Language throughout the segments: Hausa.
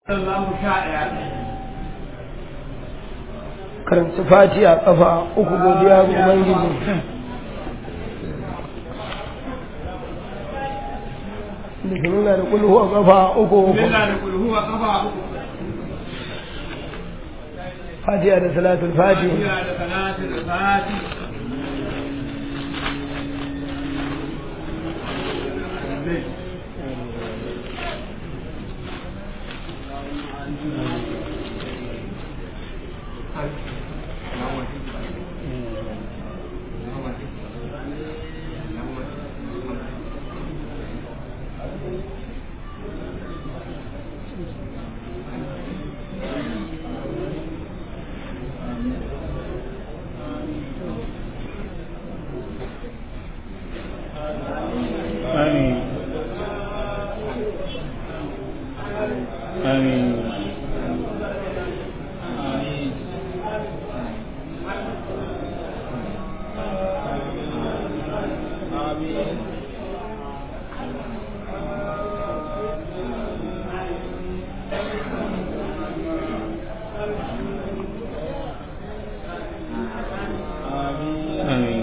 karanta fatiha kafa uku godiya ga ubangiji da ke nuna da kulhu a kafa uku uku fatiha da salatul fatiha آمين آمين آمين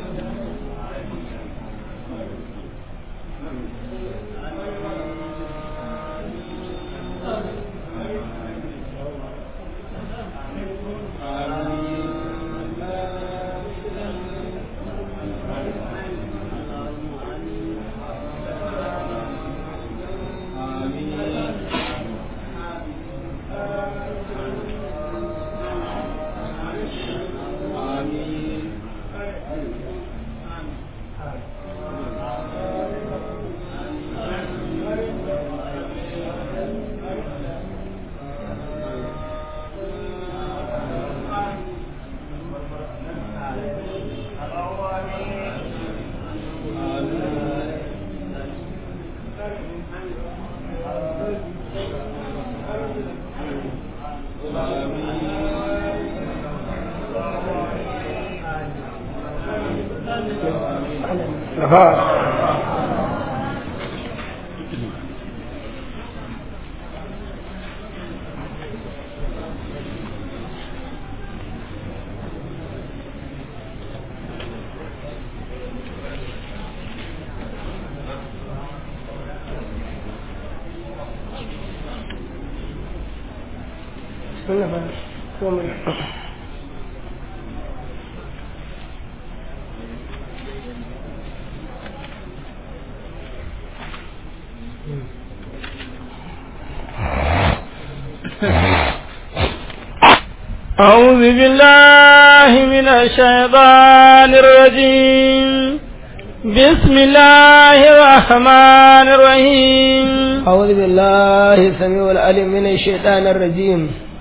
أعوذ بالله من الشيطان الرجيم بسم الله الرحمن الرحيم أعوذ بالله السميع العليم من الشيطان الرجيم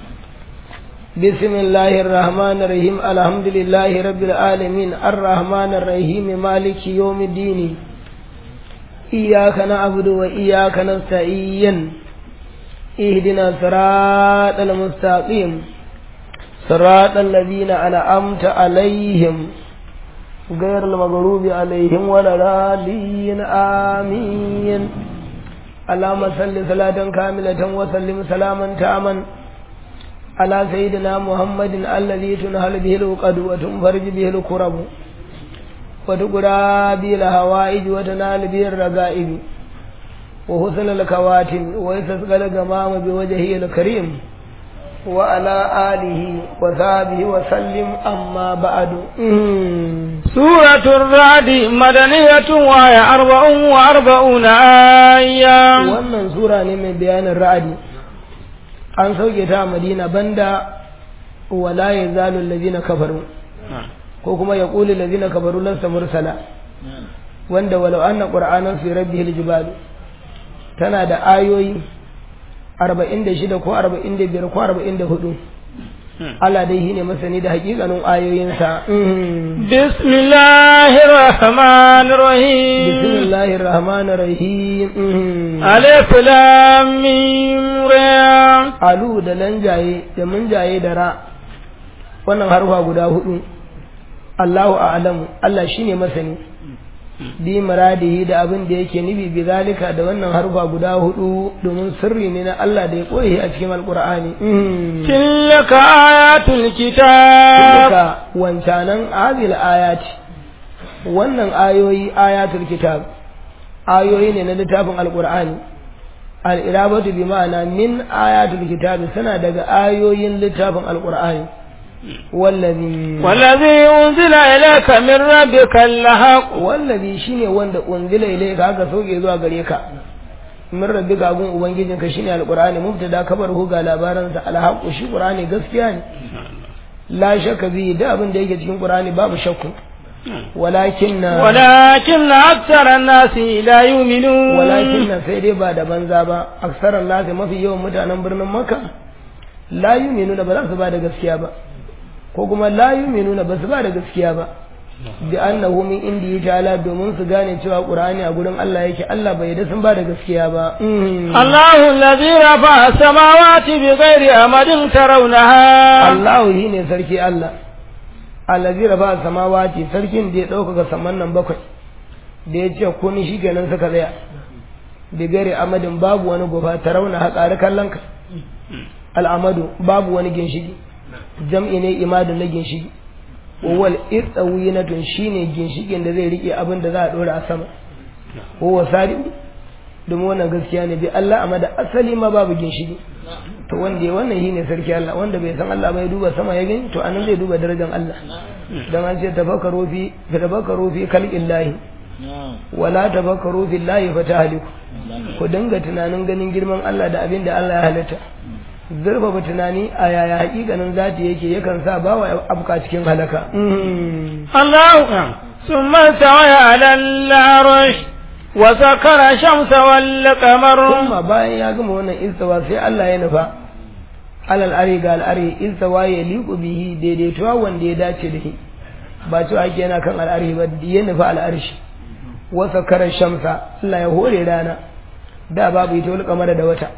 بسم الله الرحمن الرحيم الحمد لله رب العالمين الرحمن الرحيم مالك يوم الدين إياك نعبد وإياك نستعين اهدنا صراط المستقيم صراط الذين أنعمت عليهم غير المغضوب عليهم ولا الضالين آمين اللهم صل صلاة كاملة وسلم سلاما تاما على سيدنا محمد الذي تنهل به العقد وتنفرج به الكرب وتقرى به الهوائج وتنال به الرغائب وحسن الكواتم ويستسقى الغمام بوجهه الكريم وعلى آله وصحبه وسلم أما بعد سورة الرعد مدنية وهي أربع وأربعون آية wannan sura ne mai bayanin ra'adi an sauke ta a madina banda wala ya zalu allazina kafaru ko kuma ya qulu allazina kafaru lasta mursala wanda walau anna qur'anan fi rabbihil jibal tana da ayoyi arba'in da shida ko arba'in da biyar ko arba'in da hudu Allah dai shine masani da hakikanin ayoyinsa bismillahir rahmanir rahim bismillahir rahmanir rahim alif lam mim ra alu da lanjaye da munjaye da ra wannan harfa guda hudu Allahu a'lamu Allah shine masani bi muradihi da abin da yake nufi bi zalika da wannan harfa guda hudu domin sirri ne na Allah da ya koyi a cikin alqur'ani tilka ayatul kitab tilka wancanan azil ayati wannan ayoyi ayatul kitab ayoyi ne na littafin alqur'ani al-irabatu bi ma'ana min ayatul kitab suna daga ayoyin littafin alqur'ani wallazi wallazi unzila ilayka min rabbika al-haq wallazi shine wanda unzila ilayka aka soke zuwa gare ka min rabbika gun ubangijinka shine alqur'ani mubtada kabar hu ga labaran sa al-haq shi qur'ani gaskiya ne la shakka bi da abin da yake cikin qur'ani babu shakku walakin walakin aktsara an-nasi la yu'minun walakin sai dai ba da banza ba aksaran nasi mafi yawan mutanen birnin makka la yu'minuna ba za su ba da gaskiya ba ko kuma la yu'minuna ba su ba da gaskiya ba bi annahu min indi ta'ala domin su gane cewa qur'ani a gurin Allah yake Allah bai da sun ba da gaskiya ba Allahu allazi rafa samawati bi ghairi amadin tarawnaha Allahu shine sarki Allah allazi rafa samawati sarkin da ya dauka saman nan bakwai da ya ce kun shi kenan suka tsaya bi ghairi amadin babu wani gofa tarawna haƙari kallon ka al'amadu babu wani ginshigi jam'i ne imadun na ginshigi wal irtawinatun shine ginshikin da zai rike abin da za a dora a sama huwa sari domin wannan gaskiya ne bi Allah amma da asali ma babu ginshiki to wanda ya wannan shine sarki Allah wanda bai san Allah bai duba sama ya gani to anan zai duba darajar Allah dan an ce tafakkaru fi tafakkaru fi khalqillahi wala tafakkaru fillahi fatahliku ku dinga tunanin ganin girman Allah da abin da Allah ya halitta zurfafa tunani a yaya hakikanin zati yake yakan sa bawa abuka cikin halaka Allah summa tawaya ala al-arsh wa sakara shamsa wal qamar kuma bayan ya gama wannan istawa sai Allah ya nufa alal ari ga al'ari istawa ya liku bihi daidaituwa wanda ya dace da shi ba cewa ake yana kan al'ari ba ya nufa al'arshi wa sakara shamsa Allah ya hore rana da babu ita wal qamar da wata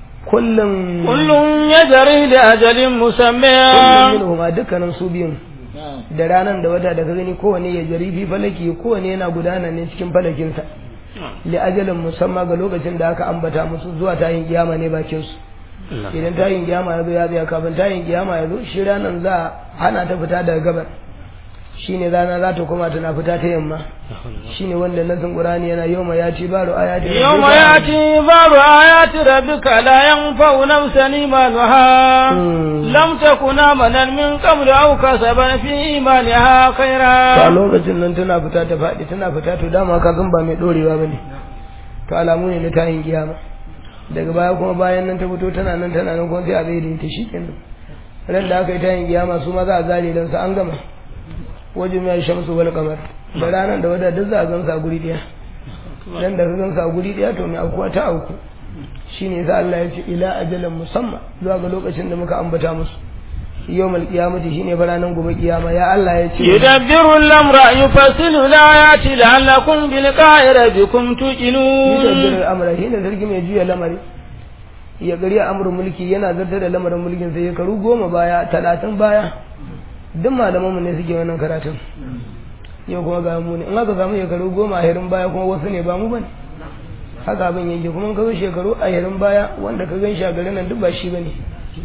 kullum kullum ya jari da ajalin musamman kullum minhum a dukkanin su biyun da ranar da wata da ka gani kowane ya jari fi falaki kowane yana gudana ne cikin falakinsa li ajalin musamman ga lokacin da aka ambata musu zuwa tayin kiyama ne bakin su idan tayin kiyama ya zo ya tsaya kafin tayin kiyama ya zo shi ranar za a hana ta fita daga gabar shine rana za ta koma tana fita ta yamma shine wanda nasin qur'ani yana yawma yati baru ayati yawma yati baru ayati rabbika la yanfa'u nafsan imanuha lam takuna manan min qabl aw kasaban fi imaniha khaira a lokacin nan tana fita ta fadi tana fita to dama ka san ba mai dorewa bane to alamu ne na tayin kiyama daga baya kuma bayan nan ta fito tana nan tana nan kuma sai a bai da ita shikenan ran da aka yi tayin kiyama su ma za a zare dan su an gama wajen ya shamsu wal kamar da ranar da wadda duk za a gansa a guri daya dan da ka gansa a guri daya to mai aukuwa ta auku shine yasa Allah ya ce ila ajalan musamman zuwa ga lokacin da muka ambata musu yawmal qiyamati shine fa ranar gobe kiyama ya Allah ya ce yudabbiru al-amra yufassilu al-ayati la'allakum bi liqa'i rabbikum tuqinun yudabbiru al-amra shine sarki mai juya lamari ya gari amrun mulki yana zartar da lamarin mulkin sai ya karu goma baya talatin baya duk malamanmu ne suke wannan karatun yau kuma ga mu ne in aka samu shekaru goma a hirin baya kuma wasu ne ba mu bane haka abin yake kuma ka zo shekaru a hirin baya wanda ka gan shi a garin nan duk ba shi bane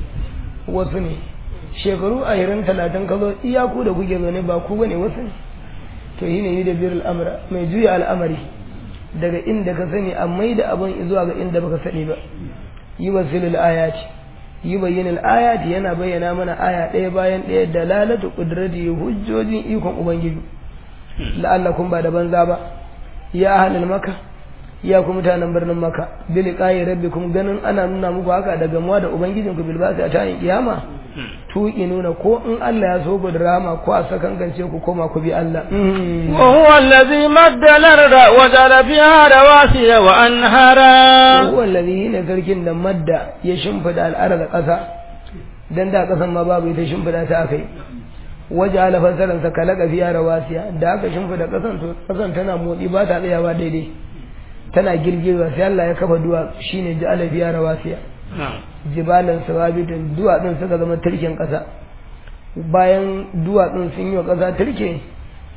wasu ne shekaru a hirin talatin ka zo iyaku da kuke zaune ba ku bane wasu ne to yi ne yi da biyar al'amura mai juya al'amari daga inda ka sani a mai da abin zuwa ga inda baka sani ba yi wasilul ayati yi bayyanin ayati yana bayyana mana aya ɗaya bayan ɗaya da lalata ƙudrati hujjojin ikon ubangiji la'allakum ba da banza ba ya ahlul maka ya ku mutanen birnin maka bil qayi rabbikum ganin ana nuna muku haka da gamuwa da ubangijin ku bilbasi a tayin kiyama tuki nuna ko in Allah ya so ku da rama ko a sakankance ku koma ku bi Allah wa huwa allazi madda al-arda wa jala fiha rawasiya wa anhara huwa allazi ne sarkin da madda ya shimfida al'arda ƙasa dan da ƙasan ma babu ita shimfida ta akai waje ala fasaran sa kalaka fiya rawasiya da aka shimfida ƙasan to ƙasan tana motsi ba ta tsayawa daidai tana girgiza sai Allah ya kafa duwa shine ja'ala fiya rawasiya jibalan sawabitin duwatsun suka zama turken ƙasa bayan duwatsun sun yi wa ƙasa turke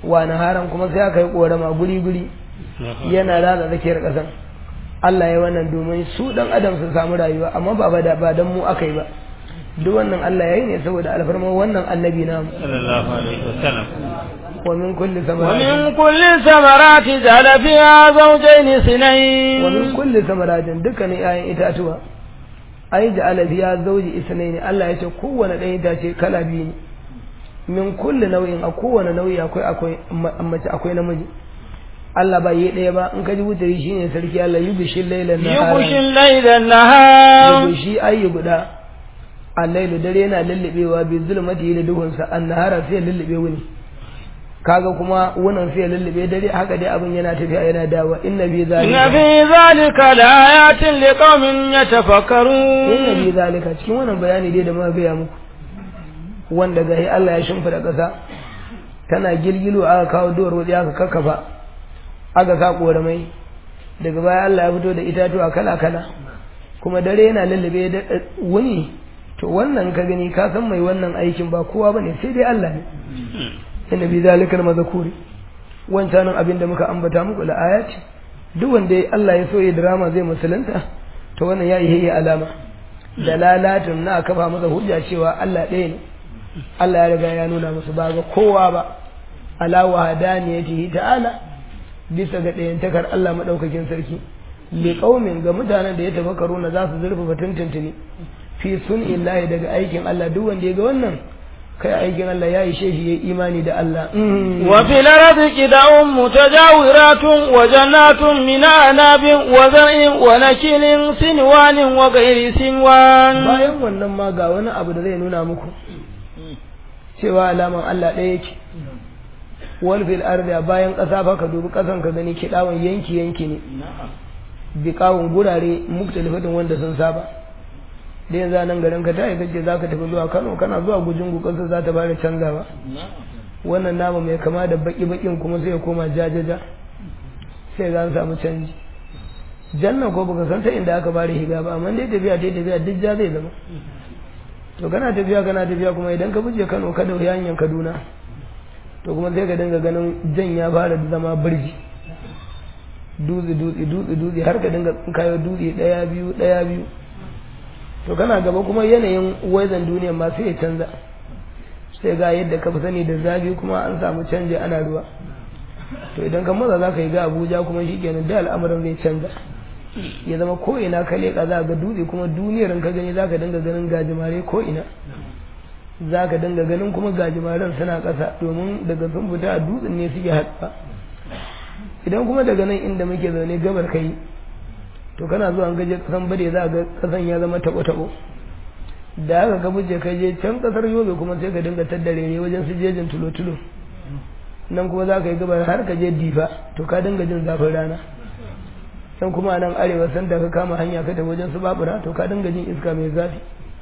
wa naharan kuma sai aka yi korama guri guri yana ratsa tsakiyar ƙasan Allah ya wannan domin su dan adam su samu rayuwa amma ba ba da ba dan mu aka yi ba duk wannan Allah ya yi ne saboda alfarma wannan annabi namu sallallahu alaihi wasallam wa min kulli ومن samaratin كل الثمرات جعل فيها زوجين wa min اثنين kulli samaratin dukkanin 'ya'yan itatuwa ai ja'ala fiya zawji isnaini Allah ya ce kowane ɗan itace kala biyu ne min kulli nau'in a kowane nau'i akwai akwai ma- mace akwai namiji Allah ba yi ɗaya ba in ka ji wutari shine sarki Allah yubishi lailan يغشي nahara الليل النهار yubishi ayi guda allailu dare yana lullubewa bi zulmati da duhunsa annahara sai ya lullube wuni kaga kuma wunan sai ya lullube dare haka dai abin yana tafiya yana dawa inna bi إن zalika في ذلك لآيات لقوم يتفكرون inna bi zalika cikin wannan bayani dai da muka gaya muku wanda gahi Allah ya shimfida ƙasa tana gilgilo aka kawo duwar waje aka kakkafa aka sa ƙoramai daga baya Allah ya fito da itatuwa kala kala kuma dare yana lullube da wuni to wannan ka gani ka san mai wannan aikin ba kowa bane sai dai Allah ne inna bi zalika al-mazkuri wancanin abin da muka ambata muku la ayati duk wanda Allah ya so ya drama zai musulunta to wannan ya yi alama dalalatun na kafa masa hujja cewa Allah ɗaya ne Allah ya riga ya nuna musu ba ga kowa ba ala wahdaniyatihi ta'ala bisa ga ɗayantakar Allah madaukakin sarki li qaumin ga mutanen da ya tafakkaru na za su zurfafa tuntuntuni fi sun illahi daga aikin Allah duk wanda ya ga wannan kai aikin Allah ya ishe shi ya imani da Allah وفي الأرض قدع متجاورات وجنات من أعناب وزرع ونكيل سنوان وغير سنوان bayan wannan ma ga wani abu da zai nuna muku cewa alaman Allah ɗaya yake wal fil ardi bayan ƙasa fa ka dubi ƙasan ka gani kiɗawan yanki yanki ne biƙawun gurare muktalifatin wanda sun saba da yanzu a nan garin ka tayi kace zaka tafi zuwa Kano kana zuwa gujin ƙasar za ta fara canzawa wannan nama mai kama da baki bakin kuma sai ya koma jajaja sai ga an samu canji janna ko baka san ta inda aka bari higa ba amma dai tafiya dai tafiya duk ja zai zama to kana tafiya kana tafiya kuma idan ka buje Kano ka da hanyar Kaduna to kuma sai ka dinga ganin jan ya fara zama birji dutse dutse dutse dutse har ka dinga kayo dutse daya biyu daya biyu to kana gaba kuma yanayin wazan duniya ma sai ya canza sai ga yadda ka fi sani da zafi kuma an samu canji ana ruwa to idan ka maza za ka yi ga abuja kuma shi kenan da al'amuran zai canza ya zama ko ina ka leƙa za ga dutse kuma duniyar ka gani za ka dinga ganin gajimare ko ina za ka dinga ganin kuma gajimaren suna ƙasa domin daga sun fita a dutsen ne suke haɗuwa idan kuma daga nan inda muke zaune gabar kai to kana zuwa an gaje kasan bade za ga kasan ya zama tabo-tabo da haka ka buje ka je can kasar yobe kuma sai ka dinga taddare ne wajen su jejin tulo-tulo nan kuma za ka yi gabar har ka je difa to ka dinga jin zafin rana can kuma a nan arewa san da ka kama hanya ka tafi wajen su babura to ka dinga jin iska mai zafi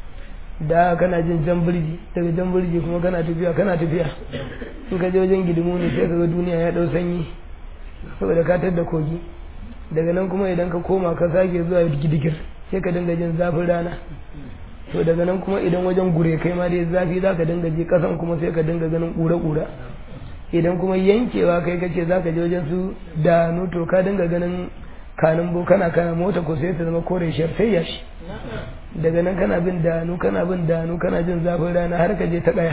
da kana jin jan birji daga jan birji kuma kana tafiya kana tafiya in ka je wajen gidimu ne sai ka ga duniya ya dau sanyi saboda ka tadda kogi daga nan kuma idan ka koma ka sake zuwa gidigir sai ka dinga jin zafin rana to daga nan kuma idan wajen gure kai ma dai zafi za ka dinga je kasan kuma sai ka dinga ganin ƙura-ƙura idan kuma yankewa kai kace za ka je wajen su danu to ka dinga ganin kanin bo kana kana mota ko sai ta zama kore shar sai ya shi daga nan kana bin danu kana bin danu kana jin zafin rana har ka je ta kaya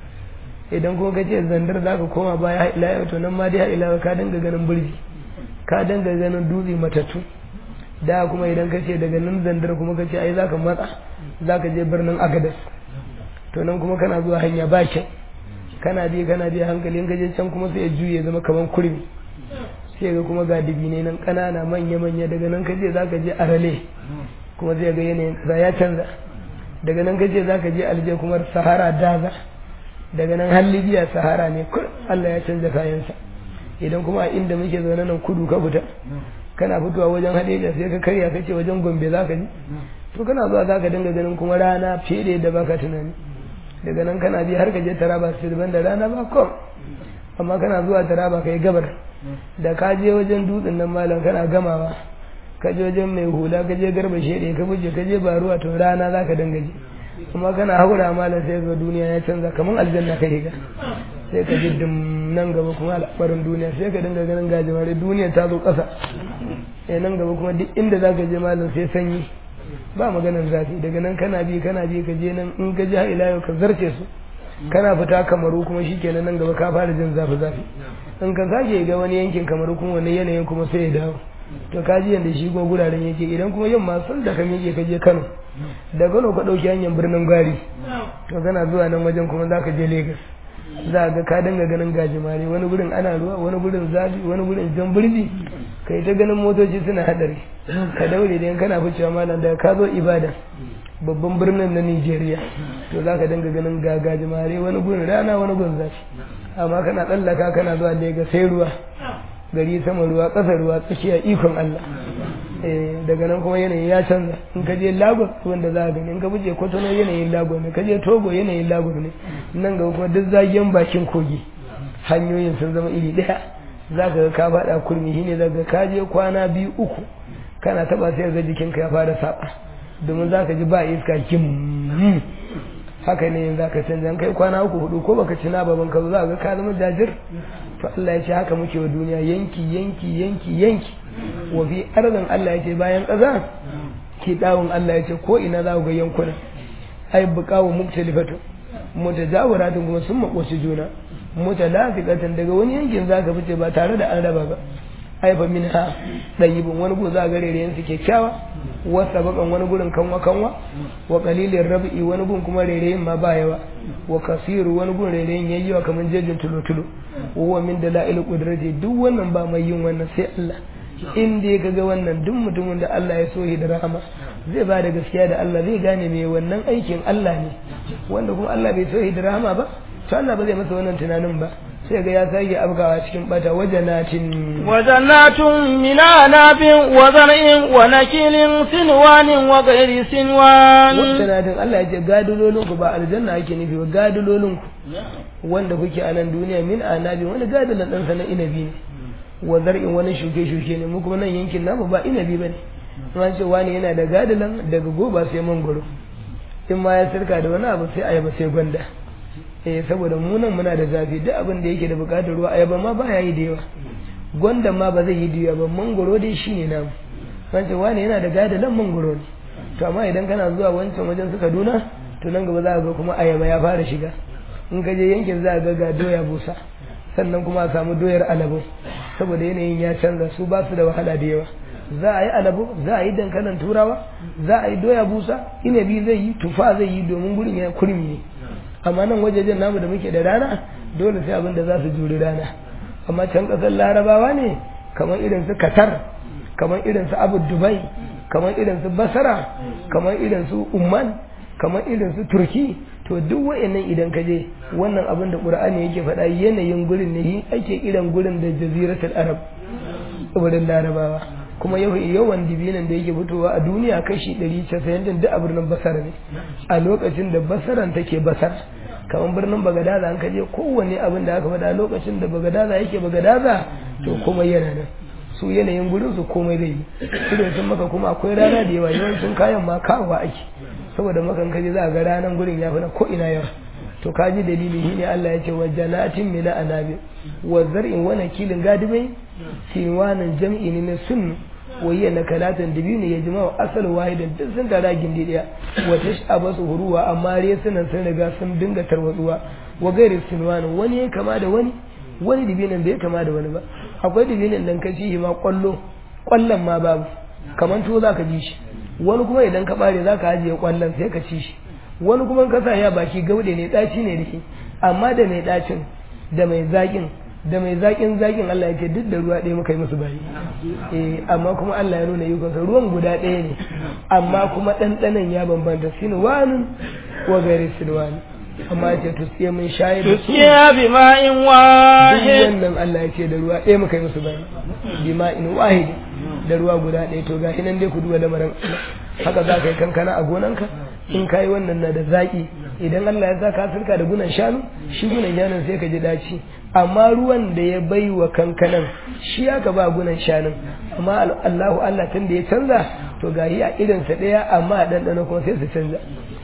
idan kuma kace zandar za ka koma baya ila yau to nan ma dai ila ka dinga ganin burji ka dinga ganin dutse matattu da kuma idan ka ce daga nan zandar kuma ka ce ai za ka matsa za ka je birnin agadas to nan kuma kana zuwa hanya ba kyau kana je kana je hankali in ka je can kuma sai ya juye zama kamar kurmi sai ga kuma ga dibine nan ƙanana manya manya daga nan ka je za ka je arale kuma sai ga yanayin ƙasa ya canza daga nan ka ce za ka je alje kuma sahara daza daga nan har libya sahara ne kur Allah ya canza kayansa idan kuma a inda muke zaune nan kudu ka fita kana fitowa wajen hadeja sai ka karya kace wajen gombe za ka ji to kana zuwa za ka dinga ganin kuma rana fiye da yadda baka tunani daga nan kana bi har ka je taraba sirban da rana ba kom amma kana zuwa taraba kai gabar da ka je wajen dutsen nan malam kana gamawa ka je wajen mai hula ka je garba shede ka buje ka je baruwa to rana za ka dinga ji kuma kana haura malam sai ga duniya ya canza kamar aljanna kai ga sai ka ji dim nan gaba kuma al'amarin duniya sai ka dinga ganin gajimare duniya ta zo ƙasa eh nan gaba kuma duk inda za ka je malam sai sanyi ba maganar zafi daga nan kana bi kana bi ka je nan in ka ji har ila yau ka zarce su kana fita kamaru kuma shikenan nan gaba ka fara jin zafi zafi in ka sake ga wani yankin kamaru kuma wani yanayin kuma sai ya dawo to ka ji yanda shi kuma guraren yake idan kuma yamma sun da ka miƙe ka je Kano da Kano ka ɗauki hanyar birnin Gwari to kana zuwa nan wajen kuma za ka je Lagos za ga ka dinga ganin gajimare wani gurin ana ruwa wani gurin zafi wani gurin jan birni kai ta ganin motoci suna hadari ka daure da kana ficewa malam da ka zo ibada babban birnin na Nigeria to za ka dinga ganin gagajimare wani gurin rana wani gurin zafi amma kana tsallaka kana zuwa Lagos sai ruwa gari sama ruwa ƙasa ruwa tsakiya ikon Allah daga nan kuma yanayi ya canza in ka je Lagos wanda za a gani in ka buje Kotono yanayin Lagos ne ka je Togo yanayin Lagos ne nan gaba kuma duk zagiyan bakin kogi hanyoyin sun zama iri ɗaya za ka ga ka faɗa kurmi shine za ka je kwana biyu uku kana taɓa sai ga jikinka ya fara saba domin za ka ji ba iska kim haka ne za ka canza kai kwana uku hudu ko baka ci na baban ka za ga ka zama jajir to Allah ya ce haka muke wa duniya yanki yanki yanki yanki wa fi arzan Allah ya ce bayan ƙasa ki dawun Allah ya ce ko ina za ku ga yankuna ai buƙawu muktalifatu mutajawiratun kuma sun makoci juna mutalafiqatan daga wani yankin za ka fice ba tare da an raba ba ai fa minha dayibun wani go za ga rereyen su kyakkyawa wasa bakan wani gurin kanwa kanwa wa qalilin rab'i wani gun kuma rereyen ma ba yawa wa kasiru wani gun rereyen yayi yawa kaman jejin tulo tulo wa min dalail qudrati duk wannan ba mai yin wannan sai Allah in dai kaga wannan duk mutumin da Allah ya so shi da rahama zai ba da gaskiya da Allah zai gane me wannan aikin Allah ne wanda kuma Allah bai so shi da rahama ba to Allah ba zai masa wannan tunanin ba sai ga ya sake abgawa cikin bata wajanatin wajanatun min anabin wa zar'in wa nakilin sinwanin wa ghairi sinwan wajanatin Allah ya ce gadulolin ku ba aljanna ake nufi ba gadulolin ku wanda kuke a nan duniya min anabin wani gadulan dan sana inabi ne wa zar'in wani shuke shuke ne mu kuma nan yankin namu ba inabi bane an ce wani yana da gadulan daga goba sai mangoro in ma ya sirka da wani abu sai ayaba sai gwanda eh saboda mu nan muna da zafi duk abin da yake da bukatar ruwa ayaba ma ba ya yi da yawa gwanda ma ba zai yi da yawa ba mangoro dai shine namu wancan wani yana da gadalan mangoro ne to amma idan kana zuwa wancan wajen su Kaduna to nan gaba za ka ga kuma ayaba ya fara shiga in ka je yankin za ka ga ga doya busa sannan kuma a samu doyar alabo saboda yanayin ya canza su ba su da wahala da yawa za a yi alabo za a yi dankalin turawa za a yi doya busa inabi zai yi tufa zai yi domin gurin ya kurmi ne amma nan wajejen namu da muke da rana dole sai abin da za su juri rana amma can kasar larabawa ne kamar irin su qatar kamar irin su abu dubai kamar irin su basara kamar irin su umman kamar irin su turki to duk wa'annan idan ka je wannan abin da qur'ani yake faɗa yanayin gurin ne ake kiran gurin da jaziratul arab wurin larabawa kuma yawan dibinan da yake fitowa a duniya kashi 190 din duk a birnin basara ne a lokacin da basaran take basar kamar birnin bagadaza an kaje kowanne abin da aka faɗa lokacin da bagadaza yake bagadaza to komai yana nan su yanayin gurin su komai zai yi irin sun maka kuma akwai rana da yawa yawancin kayan ma kawowa ake saboda makan kaje za a ga ranan gurin ya fi na ko ina yawa to kaji dalili shine Allah ya ce wa janatin min anabi wa zar'in wa nakilin gadibai sinwanan jam'i ne na sunnu wa hiya nakalatan dibini ya jima'u asal wahidan duk sun tara gindi daya wa tashaba su huruwa amma resunan sun riga sun dinga tarwatsuwa wa gairi sinwanan wani ya kama da wani wani dibinin bai kama da wani ba akwai dibinin dan ka ci ma kwallo kwallon ma babu kaman to zaka ji shi wani kuma idan ka bare zaka ajiye kwallon sai ka ci shi wani kuma ka sa ya baki gaude ne daci ne da shi amma da mai dacin da mai zakin da mai zakin zakin Allah ya ce duk da ruwa ɗaya muka yi musu bayi eh amma kuma Allah ya nuna yukansa ruwan guda ɗaya ne amma kuma ɗanɗanan ya bambanta sinwanin wa gari sinwani amma ya ce tusiye mun shayi da su tusiya bi ma'in duk wahid wannan Allah ya ce da ruwa ɗaya muka yi musu bayi bima'in wahid da ruwa guda ɗaya to ga nan dai ku duba lamarin Allah haka za ka yi kankana a gonanka in ka yi wannan na da zaƙi idan Allah ya sa ka sirka da gunan shanu shi gunan shanun sai ka ji daci amma ruwan da ya bai wa kankanan shi aka ba gunan shanun amma Allahu Allah tun da ya canza to ga yi a irinsa ɗaya amma a ɗanɗano kuma sai su canza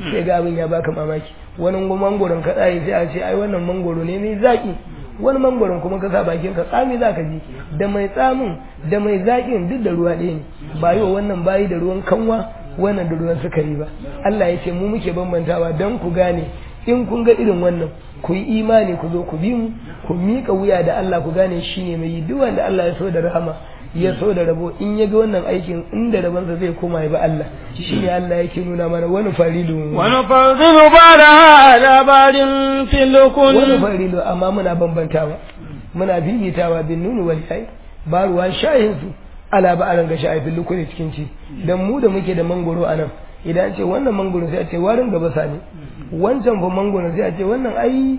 sai ga abin ya baka mamaki wani mangoron ka tsaye sai a ce ai wannan mangoro ne mai zaki wani mangoron kuma ka sa bakin ka tsami za ka ji da mai tsamin da mai zakin duk da ruwa ɗaya ne ba yi wa wannan bayi da ruwan kanwa wannan da ruwan sukari ba Allah ya ce mu muke bambantawa don ku gane in kun ga irin wannan ku yi imani ku zo ku bi mu ku miƙa wuya da Allah ku gane shi ne mai yi duk wanda Allah ya so da rahama ya so da rabo in ya ga wannan aikin inda rabansa zai koma ya bi Allah shi ne Allah yake nuna mana wani farilu wani farilu ba da labarin filukun wani farilu amma muna bambantawa muna bibitawa bin nunu wal yayi ba ruwan shayin su ala ba aran ga shayi filukun cikin ci dan mu da muke da mangoro anan idan ce wannan mangoro sai a ce warin gaba sani wancan fa mangoro sai a ce wannan ai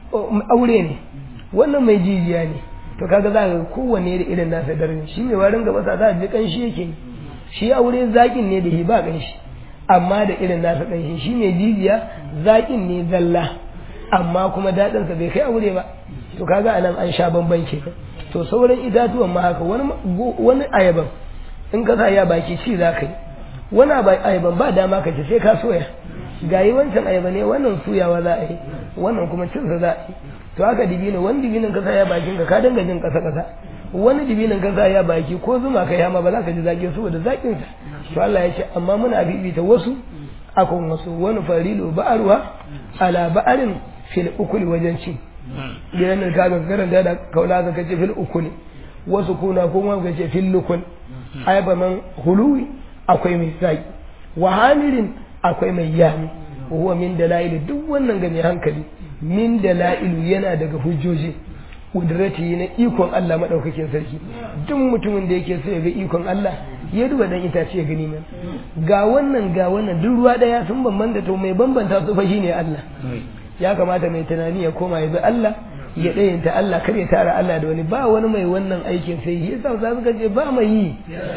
aure ne wannan mai jijiya ne to kaga za ka kowanne da irin nasa darajar shi mai warin gaba sa za a ji kanshi yake shi aure zakin ne da shi ba kanshi amma da irin nasa kanshi shi mai jijiya zakin ne zalla amma kuma daɗin sa bai kai aure ba to kaga anan an sha bamban ke to sauran itatuwan ma haka wani wani ayaban in ka sa ya baki ci za ka yi wani ayaban ba dama ka ci sai ka soya gayi wancan ayaba ne wannan suyawa za a yi wannan kuma cinsa za a yi to haka dibino wani dibinin kasa ya bakin ka ka dinga jin kasa kasa wani dibinin kasa ya baki ko zuma ka yama ba za ka ji zaki saboda zakin sa to Allah ya ce amma muna bibita wasu akan wasu wani farilu ba'arwa ala ba'arin fil ukuli wajen ci gidan nan ka ga karanta da kaula ka ce fil ukuli wasu kuna kuma ka ce fil lukun ayaba man huluwi akwai mai zaki wa hamirin akwai mai yami huwa min dalail duk wannan ga mai hankali min dala'ilu yana daga hujjoji kudrati na ikon Allah madaukakin sarki duk mutumin da yake so ya ga ikon Allah ya duba dan itace ya gani man ga wannan ga wannan duk ruwa daya sun bambanta to mai bambanta su fa shine Allah ya kamata mai tunani ya koma ya bi Allah ya ɗayanta Allah kar ya tara Allah da wani ba wani mai wannan aikin sai yi yasa za suka ce ba mai yi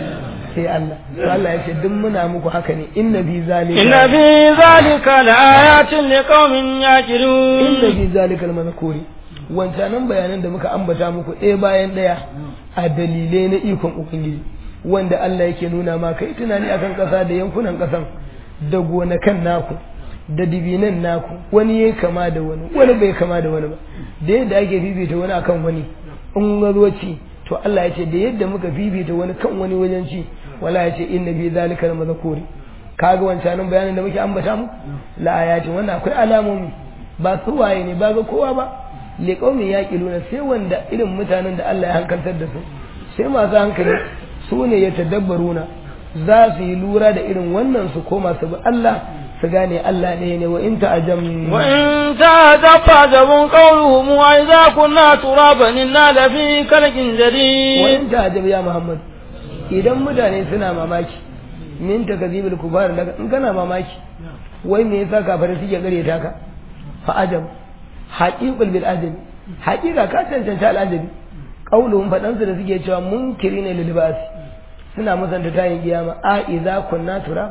sai Allah to Allah ya ce duk muna muku haka ne inna fi zalika inna fi zalika laayatin liqaumin yaqilun inna fi zalika almazkuri wancanan bayanan da muka ambata muku ɗaya bayan ɗaya a dalilai na ikon ubangiji wanda Allah yake nuna ma kai tunani akan ƙasa da yankunan ƙasan da gonakan naku da dibinan naku wani ya kama da wani wani bai kama da wani ba da yadda ake fifita wani akan wani in gazo ci to Allah ya ce da yadda muka fifita wani kan wani wajen ci wala ya ce inna bi zalika mazkuri kaga wancanin bayanin da muke ambata mu la ayati wannan akwai alamomi ba su waye ne ba ga kowa ba li qaumin yaqiluna sai wanda irin mutanen da Allah ya hankaltar da su sai masu hankali su ne ya tadabbaruna za su yi lura da irin wannan su koma su bi Allah su gane Allah ne ne wa in ta'ajam wa in ta'ajab fa'jabun qawluhum wa idza kunna turaban inna la fi khalqin jadid wa in ta'ajab ya Muhammad idan mutane suna mamaki min takazibul kubar daga in kana mamaki wai me yasa kafare suke gare ta ka fa ajab haqiqul bil ajabi haqiqa ka cancanta al ajabi qauluhum fadansu da suke cewa munkirina lil libas suna musanta tayin kiyama a idza kunna turab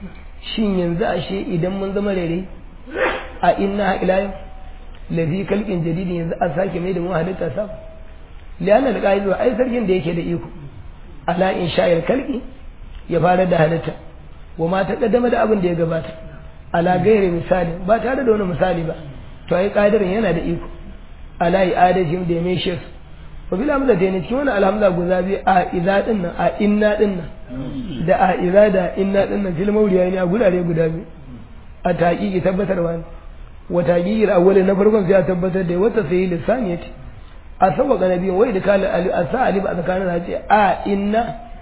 shin yanzu ashe idan mun zama rere a inna ila yau lafi kalkin jadidi yanzu a sake mai da mu halitta sa liyanar da ƙa'idu ai sarkin da yake da iko ala in sha'ir kalki ya fara da halitta wa ma ta kaddama da abin da ya gabata ala gairi misali ba tare da wani misali ba to ai ƙadirin yana da iko ala yi adajin da ya mai shi wa bil hamza da ne cikin wani alhamza guza biyu a iza din nan a inna din nan da a iza da inna din nan fil mawriya ne a gurare guda biyu a taqiqi tabbatarwa ne wa taqiqi awwal na farkon sai a tabbatar da wata sai lisani yace a sabaka nabiyin wai da kala ali asa ali ba tsakanin ce a inna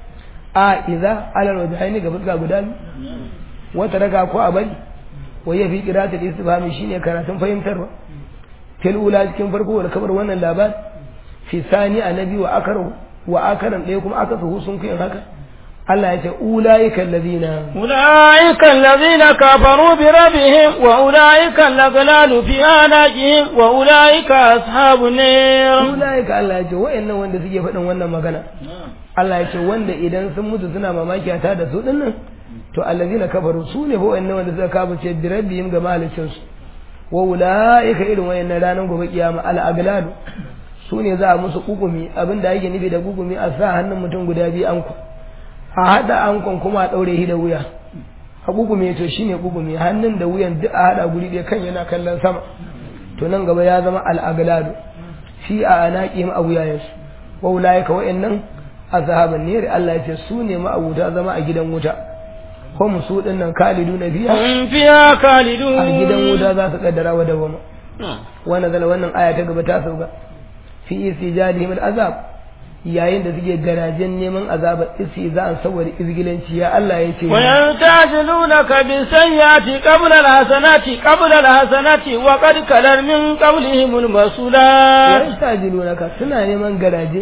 a iza alal wajhaini ga fuska guda biyu wata daga ko a bari wai ya fi qiratul istifhami shine karatun fahimtarwa fil ula cikin farko da kabar wannan labari fi sani annabi wa akaru wa akaran ɗaya kuma aka su sun kai haka Allah ya ce ulaika allazina ulaika allazina kafaru bi rabbihim wa ulaika allaghlalu fi anaqihim wa ulaika ashabun nar ulaika Allah ya ce wayannan wanda suke faɗin wannan magana Allah ya ce wanda idan sun mutu suna mamaki ta da su dinnan to allazina kafaru su ne fa wayannan wanda suka kafa bi rabbihim ga mahalicin su wa ulaika irin wayannan ranar gobe kiyama al aglalu su ne za a musu kukumi abin da ake nufi da kukumi a sa hannun mutum guda biyu anko a haɗa ankon kuma a ɗaure shi da wuya a kugume to shine kugume hannun da wuyan duk a hada guri ɗaya kan yana kallon sama to nan gaba ya zama al'agladu fi a anaqihim a wuyayensu wa ulaika wa'annan azhaban nar Allah ya ce su ne ma'abuta zama a gidan wuta hum su dinnan kaliduna biya هم فيها خالدون a gidan wuta za su kaddara wa dawama wannan zala wannan aya ta gaba ta sauka fi istijalihim al'azab yayin da suke garajen neman azabar istiza'an saboda izgilanci ya Allah ya ce ويستعجلونك بالسيئات قبل الحسنات قبل الحسنات وقد كلر من قبلهم المسؤولات yastajilunaka suna neman garaje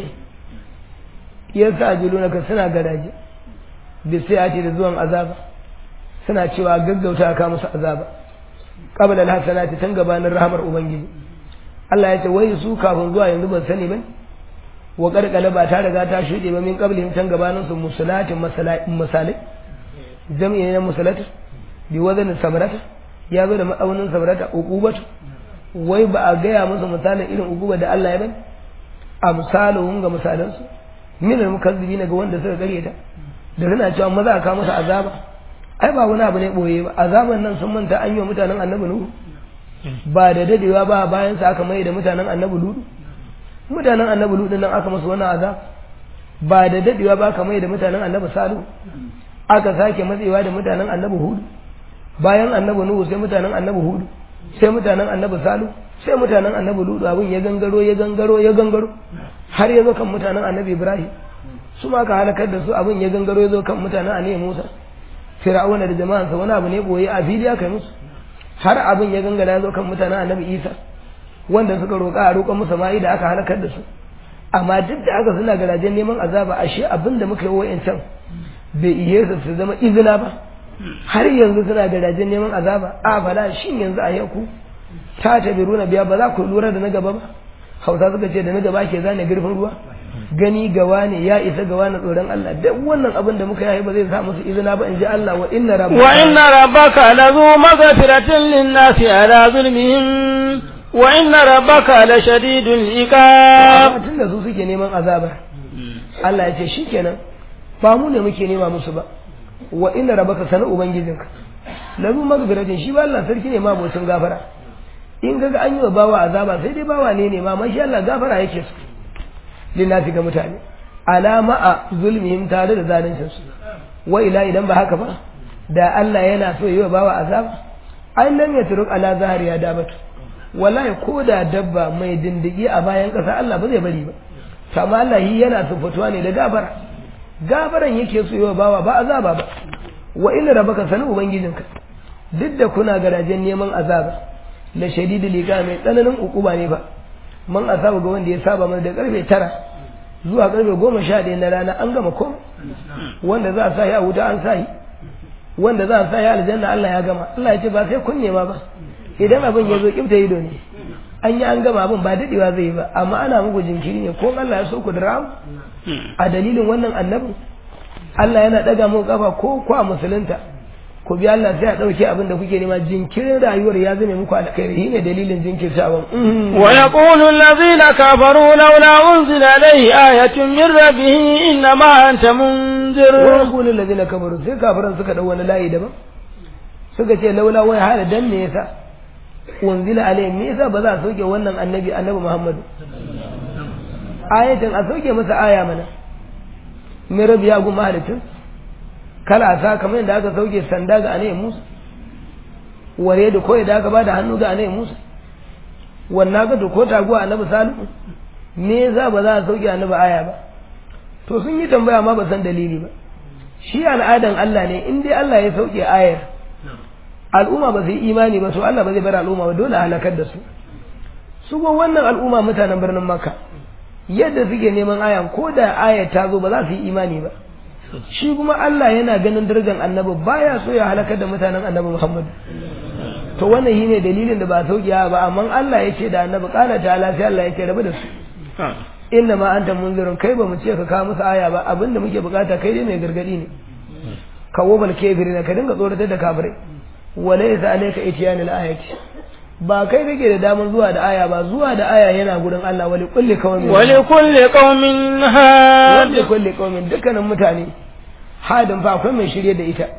yastajilunaka suna garaje bisayati da zuwan azaba suna cewa gaggauta ka musu azaba qabla alhasanati tun gabanin rahmar ubangiji Allah ya ce wai su kafin zuwa yanzu ban sani ba wa karkala ba ta riga ta shuɗe ba min qablihim tun gabanin su musulatin misalai jami'i na musalat bi wazan sabrata ya zo da ma'aunin sabrata uqubatu wai ba a gaya musu misalin irin uquba da Allah ya bani a misalin ga misalansu min al-mukazzibin ga wanda suka gare ta da suna cewa maza ka musu azaba ai ba wani abu ne boye ba azaban nan sun manta an yi wa mutanen annabi nuhu ba da dadewa ba bayan sa aka mai da mutanen annabi ludu mutanen annabi ludu nan aka musu wannan azab ba da dadewa ba aka mai da mutanen annabi salihu aka sake matsewa da mutanen annabi hudu bayan annabi nuhu sai mutanen annabi hudu sai mutanen annabi salihu sai mutanen annabi ludu abin ya gangaro ya gangaro ya gangaro har ya zo kan mutanen annabi ibrahim su ma ka halakar da su abin ya gangaro ya zo kan mutanen annabi musa fir'auna da jama'ansa wani abu ne boye a fili aka yi musu har abin ya gangara ya zo kan mutanen annabi isa wanda suka roƙa a roƙon musu ma'i da aka halakar da su amma duk da aka suna garajen neman azaba ashe abin da muka yi wa'yancan bai ihe su su zama izina ba har yanzu suna garajen neman azaba a fada shin yanzu a yanku ta tabiruna biya ba za ku lura da na gaba ba hausa suka ce da na gaba ke zane girfin ruwa gani gawa ne ya isa gawa na tsoron Allah duk wannan abin da muka yi ba zai sa musu izina ba in ji Allah wa inna rabbaka wa inna rabbaka lazu maghfiratin lin-nasi ala zulmihim wa inna rabbaka la shadidul iqab tun da su suke neman azaba Allah ya ce shikenan ba mu ne muke nema musu ba wa inna rabbaka sana ubangijinka lazu maghfiratin shi ba Allah sarki ne ma bocin gafara in kaga an yi wa bawa azaba sai dai bawa ne ne ma mashi Allah gafara yake su linnasi ga mutane alama a zulmihim tare da zalincin su wa ila idan ba haka ba da Allah yana so yi wa bawa azaba ai lam yatruk ala zahari ya dabatu wallahi ko da dabba mai dindigi a bayan ƙasa Allah ba zai bari ba amma Allah yi yana sufatuwa ne da gafara gafaran yake so yi wa bawa ba azaba ba wa inna rabbaka sanu ubangijinka duk da kuna garajen neman azaba la shadidul liqa mai tsananin ukuba ne ba man asaba ga wanda ya saba mana da karfe tara zuwa karfe goma sha ɗaya na rana an gama komai wanda za a sa ya wuta an sa yi wanda za a sa ya aljanna Allah ya gama Allah ya ce ba sai kun nema ba idan abin ya zo kifta ido ne an yi an gama abin ba daɗewa zai yi ba amma ana muku jinkiri ne ko Allah ya so ku da rawu a dalilin wannan annabin Allah yana ɗaga muku kafa ko kwa musulunta ku bi Allah sai a ɗauke abin da kuke nema jinkirin rayuwar ya zame muku alkhairi shine dalilin jinkirtawan wa yaqulu allazina kafaru laula unzila alayhi ayatun min rabbih inna ma anta munzir wa yaqulu allazina kafaru sai kafiran suka dau wani layi daban suka ce laula wai hala dan me yasa unzila alayhi me yasa ba za a sauke wannan annabi annabi Muhammadu ayatan a sauke masa aya mana min rabbi ya gumma halittun kala sa kamar yadda aka sauke sanda ga anayi musa ware da koyi da aka ba da hannu ga anayi musa wannan ga ko taguwa annabi salihu me za ba za a sauke annabi aya ba to sun yi tambaya ma ba san dalili ba shi al'adan Allah ne in dai Allah ya sauke ayar al'umma ba su yi imani ba to Allah ba zai bar al'umma ba dole halakar da su su go wannan al'umma mutanen birnin makka yadda suke neman ayan ko da ayar ta zo ba za su yi imani ba shi kuma Allah yana ganin darajar annabi baya so ya halakar da mutanen annabi Muhammad to wannan shine dalilin da ba saukiya ba amma Allah ya ce da annabi kala ta'ala sai Allah ya ce rabu da su inna ma anta munzirun kai ba mu ce ka kawo musu aya ba abinda muke bukata kai dai mai gargadi ne kawo bal kafirina ka dinga tsoratar da kafirai walaysa alayka ityanil ayati ba kai kake da damar zuwa da aya ba zuwa da aya yana gurin Allah wali kulli qaumin wali kulli qaumin had wali kulli qaumin dukkanin mutane hadin fa akwai mai shirye da ita